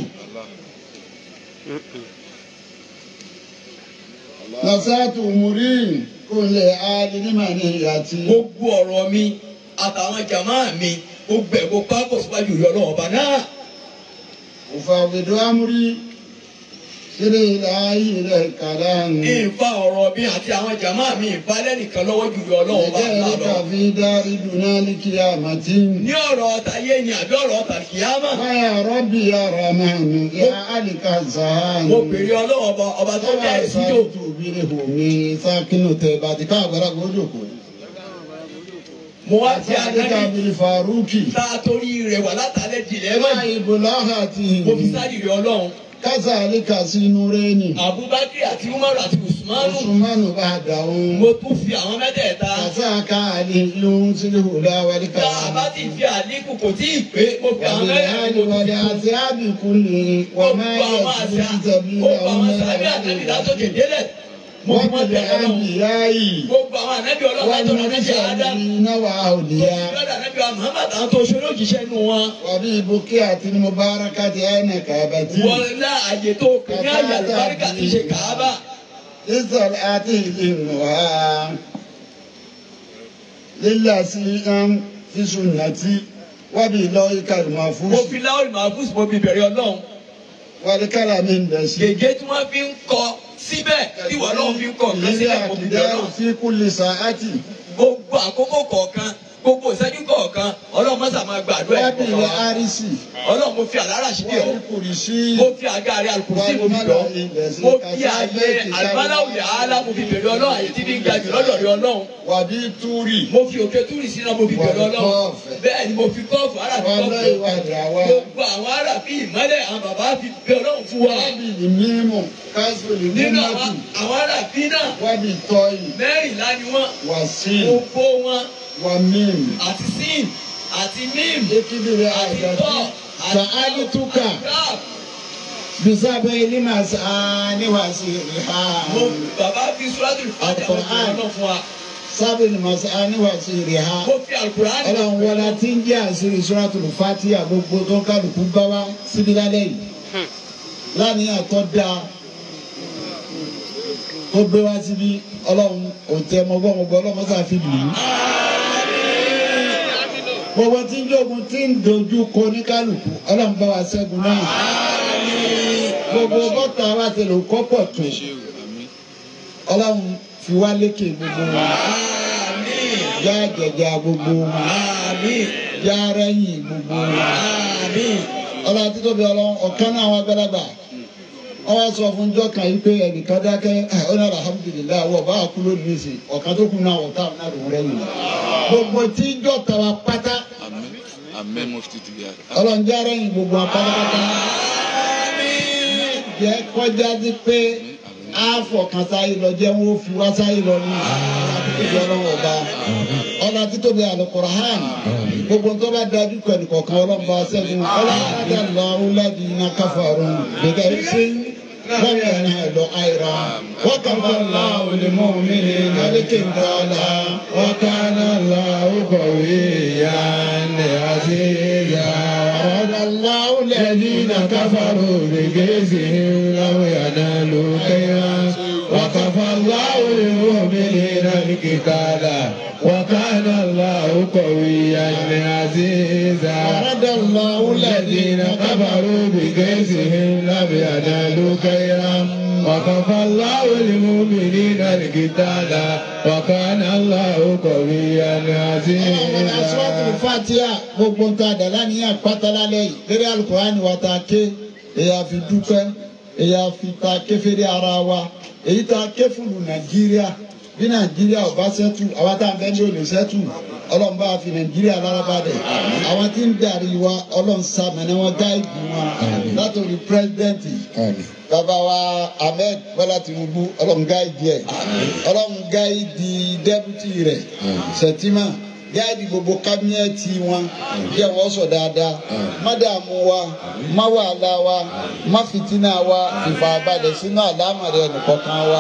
Speaker 3: nasatu muri kúnlẹ̀ alínímà ní ìyàtí.
Speaker 8: gbogbo ọ̀rọ̀ mi àtàwọn jàmá mi gbogbo ẹ̀ kó pápọ̀ síwájú ìyọ́ ọlọ́run ọba náà.
Speaker 3: òfàwìdó amúrí sílẹ̀ ìlàyé rẹ̀ kàlá ń.
Speaker 8: ìfa ọ̀rọ̀ mi àti àwọn jàmá mi ìfa lẹ́nìkan lọ́wọ́ ju ìyọ́ ọlọ́run ọba
Speaker 3: ìjẹ́
Speaker 8: náà
Speaker 3: ìrìkà
Speaker 8: lọ.
Speaker 3: fi dárí dùnà ní kí a mà tí.
Speaker 8: ní ọ̀rọ̀ tayé ni àbí ọ̀rọ̀ tàkìyámà.
Speaker 3: wáyà rọ́bì yàrá máa nù yá àlìkà zàánù.
Speaker 8: mo bèrè ọlọ́run ọba ọba tó
Speaker 3: Tọ́lá
Speaker 8: dá ẹ̀ síjò.
Speaker 3: ìsáàtù bí ní omi sákínú tẹ̀ bàtí ká àgbàlagbà ó jòkó.
Speaker 8: mo wá
Speaker 3: Àti
Speaker 8: ti
Speaker 3: àdéka
Speaker 8: ànábì
Speaker 3: bíi Faruki.
Speaker 8: tá a torí rẹ̀ wà látàlẹ́ dìlẹ́
Speaker 3: Ẹ̀rọ
Speaker 8: mọ́
Speaker 3: ìbò láhàtì.
Speaker 8: mo fi sáré rẹ̀ ọlọ́run.
Speaker 3: Kásá àlékà sí inú rẹ́ni.
Speaker 8: Abubakar àti Umaru àti Usmanu
Speaker 3: Osùmánù bá dà òun.
Speaker 8: mo tún fi àwọn mẹ́tẹ̀ẹ̀ta.
Speaker 3: Kásá ká àlè lóhun sílẹ̀ òlà wálé
Speaker 8: tá a bá ti fi àlékún kò tí ì pé mo fi àwọn
Speaker 3: Wàbílẹ̀
Speaker 8: mẹ́tẹ̀ẹ̀ta mo
Speaker 3: àlùwàlẹ̀
Speaker 8: tún
Speaker 3: àti àbíkú lè
Speaker 8: mo
Speaker 3: wọ́n
Speaker 8: fi
Speaker 3: máa yẹ
Speaker 8: àwọn
Speaker 3: kí
Speaker 8: àṣà
Speaker 3: títẹ̀bí
Speaker 8: mo fi àwọn sàbí àtẹ̀bí látòkè délẹ̀ mo fi
Speaker 3: Wọ́n
Speaker 8: wọ́n
Speaker 3: kìlẹ̀
Speaker 8: tẹ̀lé ọlọ́run
Speaker 3: àbíyá yìí.
Speaker 8: gbogbo àwọn ànábì ọlọ́run
Speaker 3: Wọ́n
Speaker 8: látọ̀rọ̀
Speaker 3: ní
Speaker 8: ànábì Adam
Speaker 3: sàbí náwà òlìyá.
Speaker 8: lọ́dọ̀ ànábì wa Muhammad àwọn tó ṣe lójíṣẹ́ nù wọn
Speaker 3: Wàbí ibùkẹ́ àti ní Mubarakati ẹ̀nà kàbàtì.
Speaker 8: wọ́n lá àyè tó kù ní àyè àlùbáríkà ti ṣe kàábà
Speaker 3: Israel àti ìlú ha. Lílà sí ń fi sunnati. Wàbí lọ ìkàlùmọ̀ fún.
Speaker 8: mo fi láwùrì mahfuz mo fi bẹ̀rẹ̀ ọlọ́run
Speaker 3: Wàlí kàlà mi ń dẹ̀ sí.
Speaker 8: gègé tí wọ́n fi ń kọ síbẹ̀ tí wọ́n lọ́wọ́ fi ń kọ nǹkan
Speaker 3: Ilé
Speaker 8: síbẹ̀ mo fi bẹ̀rẹ̀
Speaker 3: àtijọ́
Speaker 8: ọlọ́run.
Speaker 3: fi kúlì sàátì.
Speaker 8: gbogbo àkókò kọ̀ọ̀kan gbogbo ìṣẹ́jú kọ̀ọ̀kan ọlọ́run mọ́sà máa gbàdúrà ẹ̀
Speaker 3: Wàbí
Speaker 8: kọ̀ọ̀kan
Speaker 3: ilẹ̀
Speaker 8: wa.
Speaker 3: àrísì.
Speaker 8: ọlọ́run mo fi àlárà sí bí ọ
Speaker 3: Wàbí kùrì sí.
Speaker 8: mo fi àga rẹ alùpùpù mo fi lọ mo fi àyè àlùbáláwùlẹ̀ àálá mo fi bèrè ọlọ́run àyè tí fi ń ga jù lọ́dọ̀ rẹ ọlọ́run
Speaker 3: Wàbí túrì.
Speaker 8: mo fi òkè túrì sínú mo fi bèrè ọlọ́run
Speaker 3: kọ́ọ̀fẹ́.
Speaker 8: bẹ́ẹ̀ ni mo fi kọ́ọ̀fù ara fi
Speaker 3: Wàlọ́
Speaker 8: kọ́ọ̀fù
Speaker 3: ìwà ìdàwà.
Speaker 8: gbogbo àwọn ará fi ìmọ́lẹ̀ àwọn bàbá fi bẹ ọlọ́run fún wa
Speaker 3: Wàbí ìmímù. Kásìlì
Speaker 8: nínú
Speaker 3: mímọ́tì.
Speaker 8: àwọn àwọn ará fi náà
Speaker 3: Wàbí tọ́yì.
Speaker 8: mẹ́rìnlá ni wọ́n
Speaker 3: Wàsíì.
Speaker 8: gbogbo wọn
Speaker 3: Wà mímù.
Speaker 8: àti sin àti mim
Speaker 3: Ekidire
Speaker 8: àti
Speaker 3: àgàtì.
Speaker 8: tọ́
Speaker 3: Sàádì túkà.
Speaker 8: Rap.
Speaker 3: Bisabe ilima sani wasiri ha.
Speaker 8: mo bàbá fi sùràtù fàjà mo fi ọlọ́run fún wa
Speaker 3: Sábì ilima sani wasiri ha.
Speaker 8: mo fi alukur'an
Speaker 3: Ọlọ́run wọlá tí ń jẹ́ àṣírí Suratul Fatiha gbogbo tó ń kálukú bá wá síbi lálẹ́ yìí. Láníyàn tó dáa tó gbé wá síbi Ọlọ́run òtẹ́ mọ́gbọ́mọgbọ́ Ọlọ́run mọ́sá fi lù ú. Gbogbo tí ń jogun tí ń dojú kọ ní kálukú Ọlọ́run bá wa ṣẹ́gun náà. Gbogbo bọ́tà wa ti lò kọ́pọ̀ tó. Ọlọ́run fi wá lékè gbogbo wa. Já jẹjà gbogbo wa. Já rẹ́yìn gbogbo wa. Ọlọ́run àti tóbi ọlọ́run ọ̀kan náà àwọn agbálagbà. Wọ́n wá sọ fún jọ́ kan yìí pé ẹnìkan dákẹ́ ó ní alhamdulilayi wọ́n bá a kú lónìí nìsí ọ̀kan tó kù náà ọ̀tá náà lòún rẹ́yìn. Gbogbo tí ń jọ tàwa pátá
Speaker 9: Amen mufti diya.
Speaker 3: ọlọ́run já rẹ́yìn gbogbo wa pátápátá. Jẹ́ kọjá sí pé àfọ̀kan sáyé lọ jẹ́ wọ́n fi wá sáyé lọ ní àtúntò ọlọ́wọ́ ọba. Ọlá títóbi Al-Qur'an gbogbo tó bá dájú pẹ̀lú kọ̀ọ̀kan ọlọ́mọba ṣẹ́gun ọlọ́mọdé lọ́rùn lẹ́bi iná káfàrún gbẹgẹ́ sí lọ́wọ́ ẹ̀rọ ẹ̀lọ́ àìrà wọ́n kàn fún aláwọ̀ lè mọ́ mi ní nàlẹ́kẹ̀ ńkọ́lá wọ́n kàn aláwọ̀ kọ̀wé ìyá ní àṣeyà ọ̀dà aláwọ̀ lẹ́bi iná káfàrún gbẹgẹ́ sí lọ́wọ́ ẹ̀rọ ẹ̀lọ́ kẹ́yà wọ́n kàn fún aláwọ̀ lè mọ́ mi ní nàlẹ́kẹ̀ ńkọ́lá. وكان الله قويا عزيزا أراد الله الذين كفروا بكيسهم لم ينالوا خيرا وكفى الله المؤمنين القتال وكان الله قويا عزيزا. أصوات الفاتحة gbogbo nǹkan àdàlá ní àpáta lálẹ́ yìí lórí alukurani wa ta ké èyí àfi dúpẹ́ èyí àfi ta ké fèrè ara wa èyí ta ké fúlù nàìjíríà bí nàìjíríà ò bá ṣẹ́tù àwa tá à ń bẹ́ ní olè ṣẹ́tù ọlọ́run bá fi nàìjíríà lára bá dẹ̀ àwọn tí ń darí wa ọlọ́run sàmìnà wọn gáìdì wọn látòrí pírẹsidẹ́ǹtì bàbá wa ahmed bọ́lá tinubu ọlọ́run gáìdì ẹ̀ ọlọ́run gáìdì dẹ́bùtì rẹ̀ sẹ̀tìmá gáìdì gbogbo kábínẹ́ẹ̀tì wọn bí ẹ̀ wọ́n sọ dáadáa má dààmú wa má wàhálà wa má fìtínà wa ìfàbalẹ̀ sínú àlámọ̀rẹ́ ẹnìkọ̀ọ̀kan wa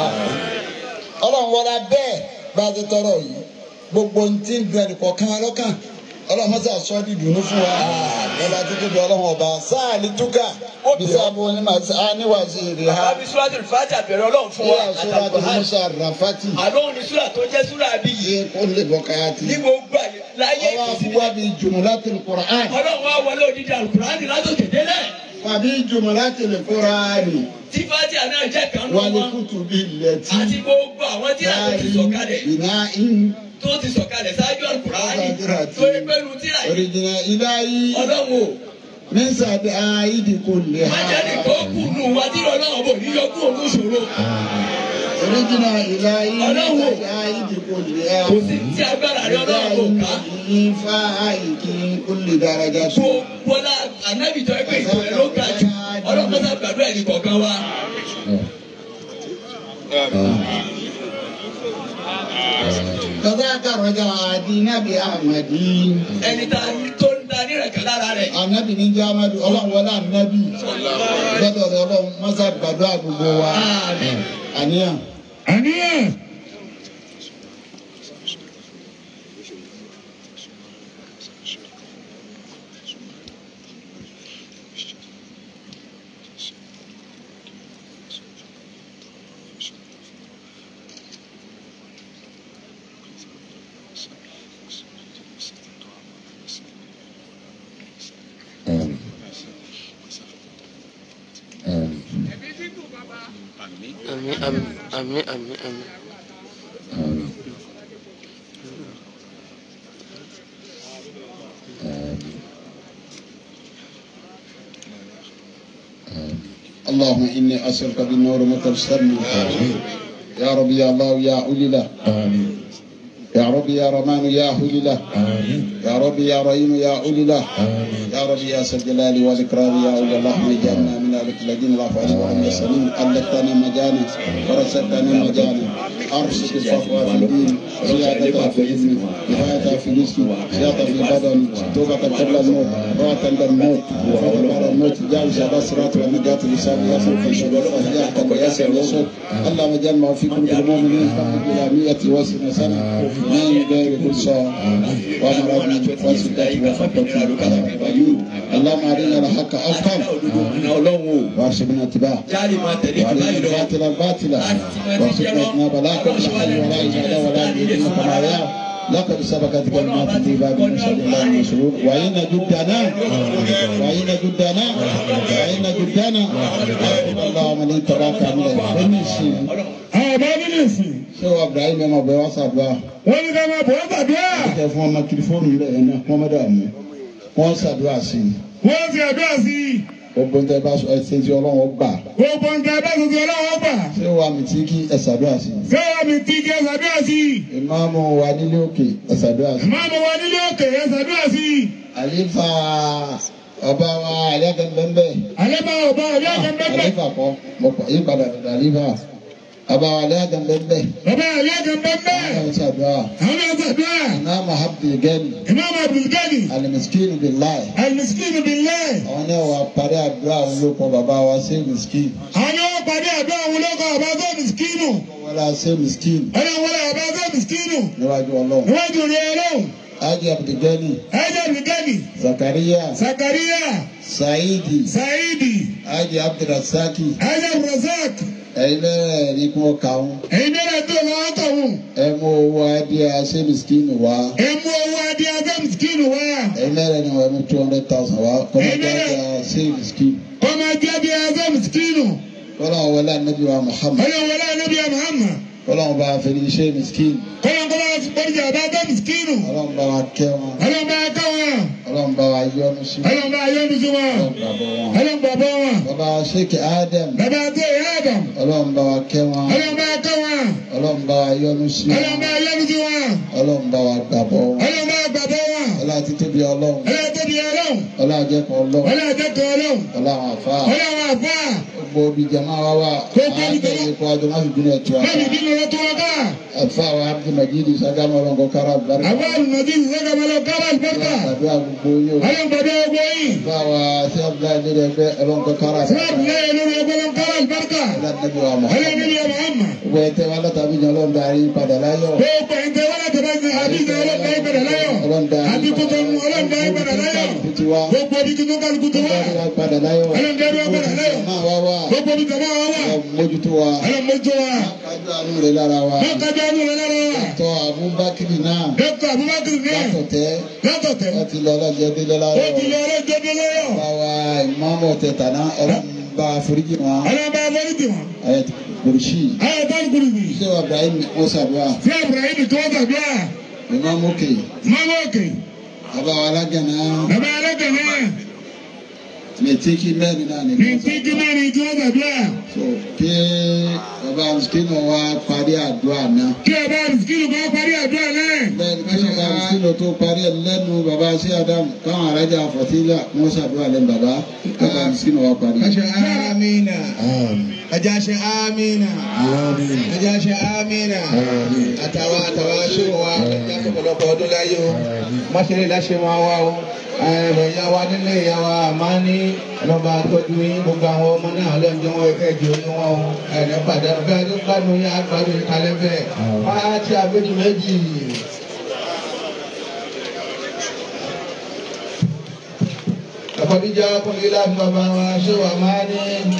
Speaker 3: ọlọ́run wọlá bẹ́ẹ̀ bá a ti tọrọ yìí gbogbo ohun tí ń dun ẹnìkọ̀ọ̀kan wa lọ́kàn ọlọ́mọsá sọ di dùnú fún wa ọba tó tóbi ọlọ́run ọba sáà ní túkà bisabu ní màá ní wàzírí ha
Speaker 8: àbí suratul Fatiha bẹ̀rẹ̀ ọlọ́run fún wa
Speaker 3: yíyá sọ́ra tó
Speaker 8: àtàkùn
Speaker 3: musa rafati
Speaker 8: àlóhùn ní sura tó jẹ́ sura bí yìí
Speaker 3: yé kó lè bọ́ káyà tì
Speaker 8: ní gbogbo àyè láyé
Speaker 3: ọwọ́
Speaker 8: ìkùsí
Speaker 3: àfúwá bíi jumulatul Qur'an
Speaker 8: ọlọ́run wa wọlé òdìdí alukurani látòkè délẹ̀
Speaker 3: fàbí jumulatul Qur'an
Speaker 8: tí Fatiha náà jẹ́ kan nù
Speaker 3: wàlẹ̀
Speaker 8: wọn
Speaker 3: kutubi lẹ́tì
Speaker 8: àti gbogbo àwọn tí a tó ti sọ̀kalẹ̀
Speaker 3: bìnà in
Speaker 8: tó ti sọ̀kalẹ̀ ṣáájú alukurani tó yẹ pẹ́lú tíra yìí
Speaker 3: orijina ilayi
Speaker 8: ọlọ́run o
Speaker 3: min sàbí àìdí kò lè ha
Speaker 8: májèlé kó kù nù wá tí ọlọ́run bò ní yọkú òun ṣòro
Speaker 3: orijina ilayi min
Speaker 8: Ọlọ́run.
Speaker 3: sàbí àìdí kò lè ha
Speaker 8: kò sí tí agbára rẹ ọlọ́run kò ká
Speaker 3: ilayi fa àìkí kò lè dáradá
Speaker 8: tó
Speaker 3: so.
Speaker 8: bọ́lá anábì tó ẹgbẹ́ ìtọ́ ẹ ló ga jù ọlọ́run kọ́sà gbàdúrà ẹnì kọ̀ọ̀kan wa.
Speaker 3: كذاك رجع دين بأحمد
Speaker 8: ẹni tá a tó ń da nírẹ̀kẹ́ lára rẹ̀
Speaker 3: anabi ní jamadu ọlọ́run wọlé anabi gbọ́dọ̀ rẹ ọlọ́run mọ́sá gbàdúrà gbogbo wa àníyàn.
Speaker 1: àníyàn.
Speaker 10: Àmín àmín àmín àmín àmín.
Speaker 3: اللهم إني أسألك بالنور متبسمي يا ربي يا الله يا أولي له يا ربي يا رمان يا أولي له يا ربي يا رحيم يا أولي له يا ربي يا ذا الجلال والإكرام يا أولي اللهم اجعلنا من أهلك الذين لا فعل وهم يسألون ألتنا مجانا ورزقنا مجانا أرشد الصفوة في الدين زيادة في العلم كفاية في الجسم زيادة في البدن توبة قبل الموت روعة عند الموت وفضل بعد الموت جالس على الصراط والنجاة لسان يصل في شباب أهداك ويسر يسر اللهم اجعل ما في قلوب المؤمنين إلى مئة وسنة سنة من غير كل صوم ومرض وسدة وفتة وعيون اللهم أرنا الحق حقا وارشدنا اتباعه
Speaker 8: jáde máa tẹ̀lé jù
Speaker 3: وأرنا
Speaker 8: báyìí lọ
Speaker 3: الباطل باطلا وارشدنا اجتناب لا كل حي ولا إجابة ولا يدين كما يا لقد سبقت كلمات في باب المشهد الله المشهور وإن جدنا وإن جدنا وإن جدنا اللهم من تبارك من الفنشين
Speaker 1: àwọn bá nínú ìsìn.
Speaker 3: ṣé wàá Ibrahim ẹ̀ máa bẹ̀ wá sàdúrà
Speaker 1: wọ́n ní ká máa bọ̀ ọ́ gbàdúrà.
Speaker 3: kẹ fún ọmọ tẹlifóònù rẹ yẹn náà wọ́n mẹ́ta mú wọ́n ṣàdúrà sí i
Speaker 1: wọ́n fi àdúrà sí i.
Speaker 3: gbogbo nǹkan bá sọ ẹsẹ̀ tí Ọlọ́run gbà
Speaker 1: gbogbo nǹkan bá tuntun ọlọ́wọ́ gbà.
Speaker 3: ṣé wàá mi tí kí ẹ ṣàdúrà sí i
Speaker 1: sẹ́wọ́n mi ti kí ẹ ṣàdúrà sí i.
Speaker 3: ìmáàmù wa nílé òkè ẹ ṣàdúrà sí i
Speaker 1: máàmù wa nílé òkè ẹ ṣàdúrà sí i.
Speaker 3: àlefa ọba wa àlẹ́gẹ̀mbẹ́mbẹ́
Speaker 1: alẹ́ bá ọba ọ̀dọ́ ọ̀kan bẹ́ẹ̀
Speaker 3: àlefa kọ́ mo pọ̀ yí padà dàda àlefa ọba wa àlẹ́gẹ̀mbẹ́mbẹ́
Speaker 1: ọba alẹ́ ọ̀kan bẹ́ẹ̀
Speaker 3: àwọn ṣàdúrà
Speaker 1: àwọn náà ṣàdúrà.
Speaker 3: ìmáàmù abdulgani
Speaker 1: imam abdulgani
Speaker 3: alimiskin bilayi
Speaker 1: alimiskin bilẹ̀.
Speaker 3: àwọn náà wà parí àdúrà àwọn olóko bàbá wa ṣé miskin
Speaker 1: àwọn náà pàdé àdúrà àwọn olóko àbá tó miskinu.
Speaker 3: wọlé ṣé miskin
Speaker 1: ọlọ́run wọlé àbá tó miskinu.
Speaker 3: níwájú Ọlọ́run.
Speaker 1: níwájú rẹ̀ ọlọ́run.
Speaker 3: Haji Abdulgani,
Speaker 1: ẹ̀jẹ̀ abdulgani.
Speaker 3: Zakaria,
Speaker 1: zakariya.
Speaker 3: Saidi,
Speaker 1: saidi.
Speaker 3: Haji Abdulrasaki,
Speaker 1: ẹ̀jẹ̀ abdulrasaq.
Speaker 3: ẹ̀yin náà ní kí wọ́n kà wọ́n.
Speaker 1: ẹ̀yin náà tó lọ́wọ́ tọ̀hún.
Speaker 3: Ẹ mú owó adé aṣẹ́ mìsíkìnì wá.
Speaker 1: ẹ mú owó adé adé miskinu wá.
Speaker 3: Ẹ̀yin náà ní wọ́n mú two hundred thousand wá. Kọ́mọdé adé aṣẹ́ mìsíkìnì.
Speaker 1: ọmọ adé adé adé miskinu.
Speaker 3: Kọ́lá wọn wọlé anabi wa Muhammad.
Speaker 1: ọlọ́run wọlé anabi muhammad.
Speaker 3: Kọ́lá wọn bá fẹ́ ní iṣẹ́ mìsíkìnì.
Speaker 1: kọ́lọ́n kọ́lọ́n bọ́dí àbá adé miskinu.
Speaker 3: Ọlọ́run bá wa kẹ́ wọn.
Speaker 1: ọlọ́run bá ká wọn.
Speaker 3: Ọlọ́run bá wa yọ́nú sí wọn.
Speaker 1: ọlọ́run bá yọ́nu sí wọn.
Speaker 3: Ọlọ́run bá bọ́ wọn.
Speaker 1: ọlọ́run bá bọ́ wọn.
Speaker 3: Bàbá Sheikh Adam.
Speaker 1: bàbá adé adam.
Speaker 3: Ọlọ́run bá wa kẹ́ wọn.
Speaker 1: ọlọ́run bá ká wọn.
Speaker 3: Ọlọ́run bá wa yọ́nú sí
Speaker 1: ọlọ́run
Speaker 3: wọn.
Speaker 1: bá yọ́nu sí wọn.
Speaker 3: Ọlọ́run bá wa gbàbọ́ wọn.
Speaker 1: ọlọ́run bá gbàgbọ́ wọn.
Speaker 3: Ọlá ti tóbi Ọlọ́run.
Speaker 1: ọlọ́run tóbi ọlọ́run.
Speaker 3: Ọlá àjẹkọ̀ Ọlọ́run.
Speaker 1: ọlọ́run àjẹkọ̀ ọlọ́run.
Speaker 3: Ọlá àwọn àfáà.
Speaker 1: ọlọ́run àfà.
Speaker 3: Gbogbo ibi jama wa wa.
Speaker 1: Gbogbo ibi jama-
Speaker 3: Àgbẹ̀ ikọ̀ àjọ máa fi bínú ẹ̀tọ́.
Speaker 1: bẹ́ẹ̀ni bí lọ́wọ́ tó wọ́n ká.
Speaker 3: Àfáà wa Abdul Majid Sagama Ọlọ́nkọ Kára Barika.
Speaker 1: àwọn àlùmọ̀dé ìsọ́gàmọ́lọ́ kábà ìbọ́ta.
Speaker 3: Àdúrà gbogbo yóò.
Speaker 1: ọlọ́run gbàgbọ́ ogbó yìí.
Speaker 3: Àfáà wa sí Abdullahi Nílẹ̀ ẹgbẹ́ Ọlọ́nkọ Kára
Speaker 1: fúlàbù lẹ́yìn lórí ọgbọ́n kábà ìbọ́ta.
Speaker 3: Ọlá Nàbí wa
Speaker 1: ọlọ́run
Speaker 3: Muhammad.
Speaker 1: níbi ọmọ àmà.
Speaker 3: Gbogbo ẹ̀tẹ́ wa látàbí jọ lọ́n darí padà láyọ̀.
Speaker 1: gbogbo ẹ̀ńtẹ́ wọn láti bá ní
Speaker 11: Abidjan ọlọ́dà ìgbàdà láyọ̀. Abikutọ́nu ọlọ́dà ìgbàdà láyọ̀. Gbogbo ibi tó kálukú tó wà.
Speaker 3: padà láyọ̀.
Speaker 11: Ọlọ́dà ìgbàdà láyọ̀.
Speaker 3: máa wá wá.
Speaker 11: Gbogbo ibi tó máa wà.
Speaker 3: mójútó wa.
Speaker 11: Ọlọ́mọdé wa.
Speaker 3: kájú àánú rẹ̀ lára wa.
Speaker 11: Lọ́kàjọ́ àánú rẹ̀ lára wa.
Speaker 3: tọ́ Abubakar náà.
Speaker 11: Dókítà Abubakar náà.
Speaker 3: látọ̀tẹ́.
Speaker 11: Látọ̀tẹ̀.
Speaker 3: wọ́n ti lọ ọlọ́jọ́ délé láyọ̀.
Speaker 11: Ó ti lọ ọlọ́jọ́ délé láyọ̀.
Speaker 3: báwa ìmọ̀ọ́mọ̀ tẹ̀tà náà ọlọ́run bá foríjì wọn.
Speaker 11: Ọlọ́ba Abọ́lídì wọn.
Speaker 3: ẹ̀ kùrùsì.
Speaker 11: Ayọ̀ bá ń kúrò yìí.
Speaker 3: ṣé wà Ibrahim ó ṣàdúrà.
Speaker 11: Tí Ibrahim tó tàbí à.
Speaker 3: ìmọ̀ọ́mọ̀ kè.
Speaker 11: Mọ́mọ́ òkè.
Speaker 3: bàbá wa alágànná.
Speaker 11: Bàbá ẹlẹ́gàn náà.
Speaker 3: mẹtíkì mẹ́rin náà
Speaker 11: Ní
Speaker 3: nìkan.
Speaker 11: tí kí mẹ́rin tí wọ́n tàbí à.
Speaker 3: so kí bàbá mùsùlùmí wa parí àdúrà náà.
Speaker 11: Kí ọba Rìsíkìlù kan parí àdúrà náà.
Speaker 3: bẹ́ẹ̀ni kí bàbá mùsùlùmí tó parí ẹ̀ lẹ́nu bàbá sí Ádámù káwọn arájà fọtílà wọn ṣàdúrà lẹ́nu bàbá bàbá mùsùlùmí wa parí.
Speaker 6: Aṣọ amina. Ẹja ṣe amina. Ẹja ṣe amina. Àtàwọn àtàwọn aṣọ́wó wa ẹja sọ̀pọ̀lọpọ̀ ọdún láyé o. Mọ́ṣẹ́lẹ̀ láṣẹ máa wá o. Ẹ̀rọ ìyá wa nílé ìyá wa máa ní ọlọ́ba tọ́jú yín gbogbo àwọn ọmọ náà lọ́njọ́ wọn ẹ̀kẹ́ jù ní wọn o. Ẹ̀rọ padà bẹ́ẹ̀ ló gbádùn yín àgbàdùn ìkàlẹ̀ bẹ́ẹ̀. Máa ti àbẹ́jù méjì. Àkọ́díjà kúnlé láti bàbá wa ṣé wà máa ní.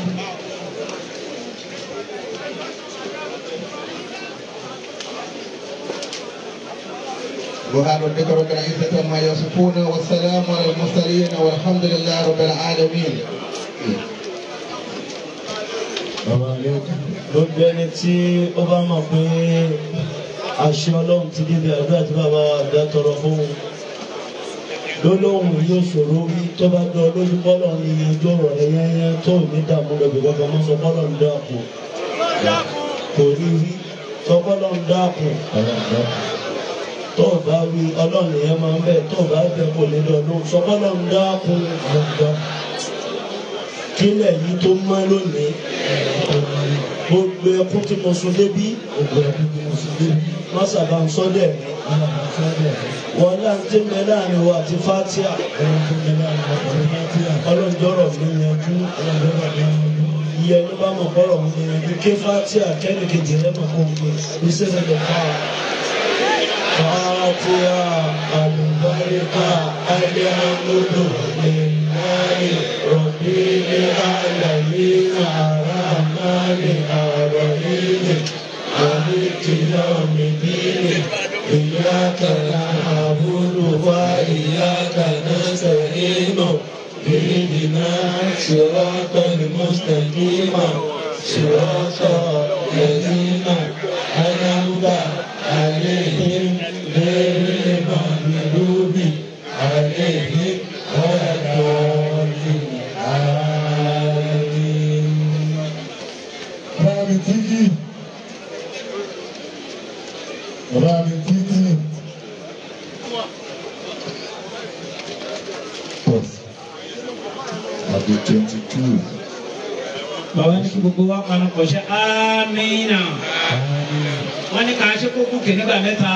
Speaker 6: سبحان ربك رب العزة عما يصفون والسلام على المرسلين والحمد لله رب العالمين.
Speaker 12: bàbá mi gbogbo ẹni tí ó bá mọ̀ pé àṣẹ ọlọ́run ti débi àdúrà tí bàbá àdá tọrọ fún un lólóhùn yóò ṣòro wí tó bá dán lójú bọ́lọ̀ ní ìyẹnjú ọ̀rọ̀ rẹ̀ yẹnyẹn tó ní dààmú lọ́bì kankan mọ́ sọ bọ́lọ̀ ń dákun kò rí rí sọ bọ́lọ̀ ń dákun tó o bá wí ọlọ́run yẹn máa ń bẹ̀ tó o bá bẹ̀ kò lè lọ lóhùn sọ bọ́lọ̀ ń dákun kílẹ̀ yìí tó mọ́ lónìí gbogbo ẹkún tí mo sun débí mọ́sàbà ń sọ́dẹ̀ mi wọ́n náà ti ń bẹ láàrin wa àti fatia ọlọ́njọ́rọ̀ mi yanjú iye ẹni bá mọ̀ kọ́rọ̀ mi yanjú ké fatia kẹ́nìkejì rẹ̀ mọ̀ kó gbé iṣẹ́ rẹ̀ lọ fà fatia alùbáríkà alihamudu lillahi rabbil alamin arahmani arahim maliki yawmiddin إياك نعبد وإياك نستعين اهدنا صراط المستقيم صراط الذين أنعمت عليهم غير المغضوب عليهم ولا الضالين آمين.
Speaker 11: Báàmì tíjì. Báàmì tíjì.
Speaker 3: àbí twenty two.
Speaker 5: bàbá ní kí gbogbo wa panu pọ̀ ṣe amínà wọ́n ní ká ṣe kókó kè nígbà mẹ́ta.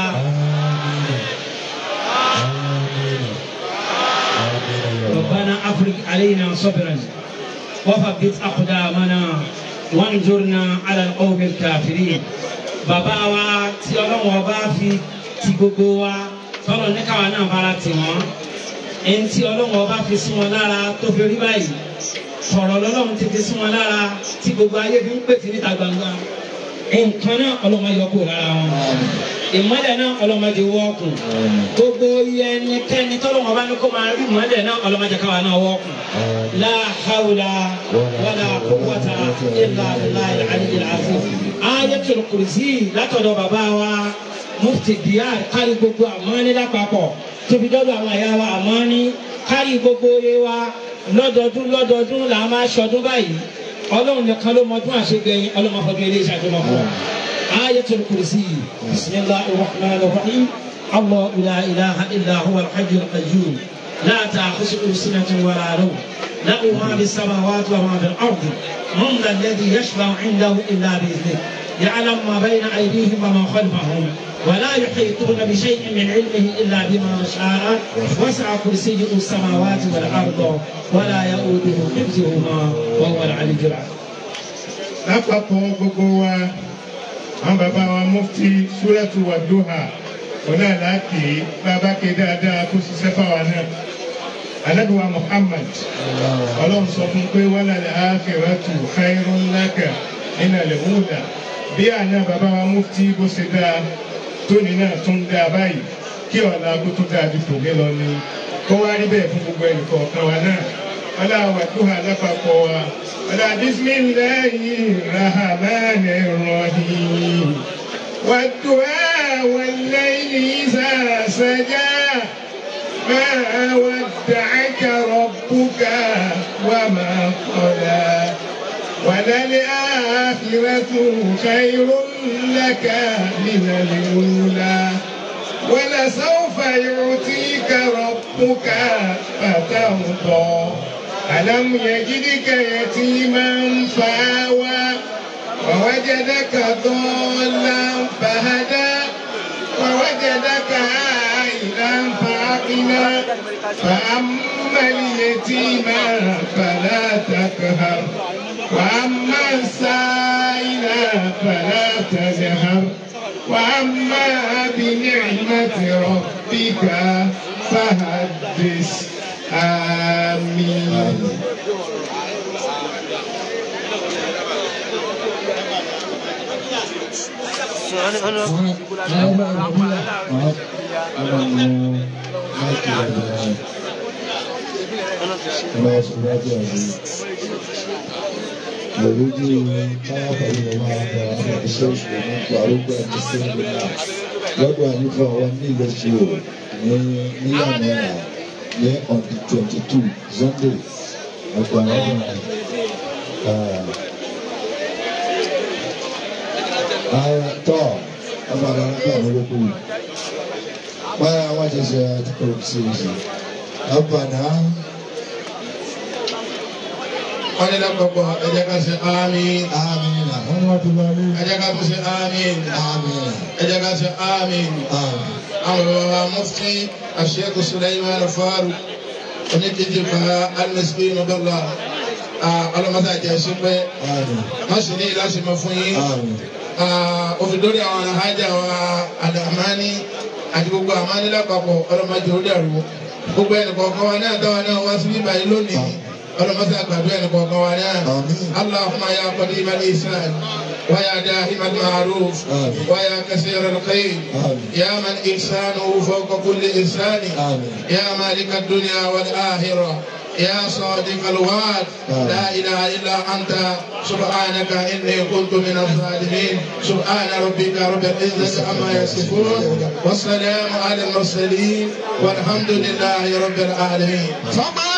Speaker 5: ربنا أفرج علينا صبرا وثبت أقدامنا وانظرنا على القوم الكافرين bàbá wa tí ọlọ́run ọba fi ti gbogbo wa tọ́lọ̀ ní káwa náà bára tì wọ́n ẹni tí ọlọ́run ọba fi sí wọn lára tó fi rí báyìí sọ̀rọ̀ lọ́lọ́run ti fi sí wọn lára tí gbogbo ayé fi ń pèsè níta gbangba nǹkan náà ọlọ́run ayọ̀ kúrò lára wọn ìmọ̀lẹ̀ náà ọlọ́run ayọ̀ wọ́ọ̀kùn gbogbo iye ẹnikẹ́ni tọ́lọ́run ọba ní kó máa rí ìmọ̀lẹ̀ náà ọlọ́run ayọ̀ káwa náà wọ́ọ̀kùn la hawla wala quwwata illa billahi al-aliyyil azim ayatul kursi látọ̀dọ̀ bàbá wa mufti diyar kárí gbogbo àmọ́ni lápapọ̀ tóbi dọ́dọ̀ àwọn àyà wa àmọ́ni kárí gbogbo oore wa lọ́dọọdún lọ́dọọdún là á máa ṣọdún báyìí ọlọ́run nìkan ló mọdún àṣegbẹ̀yìn ọlọ́run afọdún ilé iṣẹ́ àjọmọ̀ fún wa. ayatul kursi bisimilahi rahman rahim allah ila ilaha illa huwa alhajj alqayyum la ta'khudhuhu sinatun wala nawm له ما في السماوات وما في الارض من ذا الذي يشفع عنده الا باذنه يعلم ما بين ايديهم وما خلفهم ولا يحيطون بشيء من علمه الا بما شاء وسع كرسيه السماوات والارض ولا يؤوده حفظهما وهو العلي العظيم
Speaker 11: lápapọ̀ gbogbo wa àwọn bàbá wa mufti suratu wa duha ọ̀nà àlàáké bàbá ké dáadáa kó ṣiṣẹ́ fáwa náà anabiwa muhammad ọlọ́run sọ fún pé wàlá al-akhiratu khairun laka min al-ula bí àná bàbá wa mufti bó ṣe dáa tóní náà tún dáa báyìí kí ọ̀la kó tó dáa ju tòní lọ ni kó wá rí bẹ́ẹ̀ fún gbogbo ẹnì kọ̀ọ̀kan wa náà ọlá wàdúrà lápapọ̀ wa ọlá bisimilayi rahmani rahim wàdúrà wàlẹ́yìn ìsà sàjà. ما ودعك ربك وما قلى وللآخرة خير لك من الأولى ولسوف يعطيك ربك فترضى ألم يجدك يتيما فآوى ووجدك ضالا فهدى ووجدك عائلا فعقلا فأما اليتيم فلا تقهر وأما السائل فلا تنهر وأما بنعمة ربك فحدث آمين
Speaker 13: lọ́dọ̀ àyíká wa ní ìlọ́sí o ní níyànjú náà ní on the twenty two sunday ọgbà ọdún tọ́ ọmọ àgbà nígbà wọlé kú báyà wọ́n ti ṣe àtìkọ́ sí i sí ọgbàna.
Speaker 6: wọ́n ní lápapọ̀ ẹ jẹ́ ká ṣe àmín.
Speaker 13: àmín na. wọ́n ní wọ́n ti lọlé.
Speaker 6: ẹ jẹ́ ká tún ṣe àmín.
Speaker 13: àmín na.
Speaker 6: ẹ jẹ́ ká ṣe àmín.
Speaker 13: àmín.
Speaker 6: àwọn bàbá mufti Sheikh Sulaiman Faruk oníkejì bá alimẹsibí nọdọ́là ọlọ́mọdé àjẹ́ ṣípẹ́ máṣe ní ìlàsìmọ̀ fún yín òfìdórí àwọn aláhájà wa àdàmání àti gbogbo àmání lápapọ̀ ọlọ́mọdé ó dàrú gbogbo ẹnì kọ̀ọ̀kan wa náà táwa náà wá sí bíbá yìí lónìí ọlọ́mọdé àgbàdo ẹnì kọ̀ọ̀kan wa náà Allahumma ya qadimal ihsan wa ya dahimal ma'ruf wa ya kasiral khair ya man ihsanuhu fawqa kulli ihsani ya malika ad-dunya wal akhirah يا صادق الوعد لا إله إلا أنت سبحانك إني كنت من الظالمين سبحان ربك رب العزة عما يصفون والسلام على المرسلين والحمد لله رب العالمين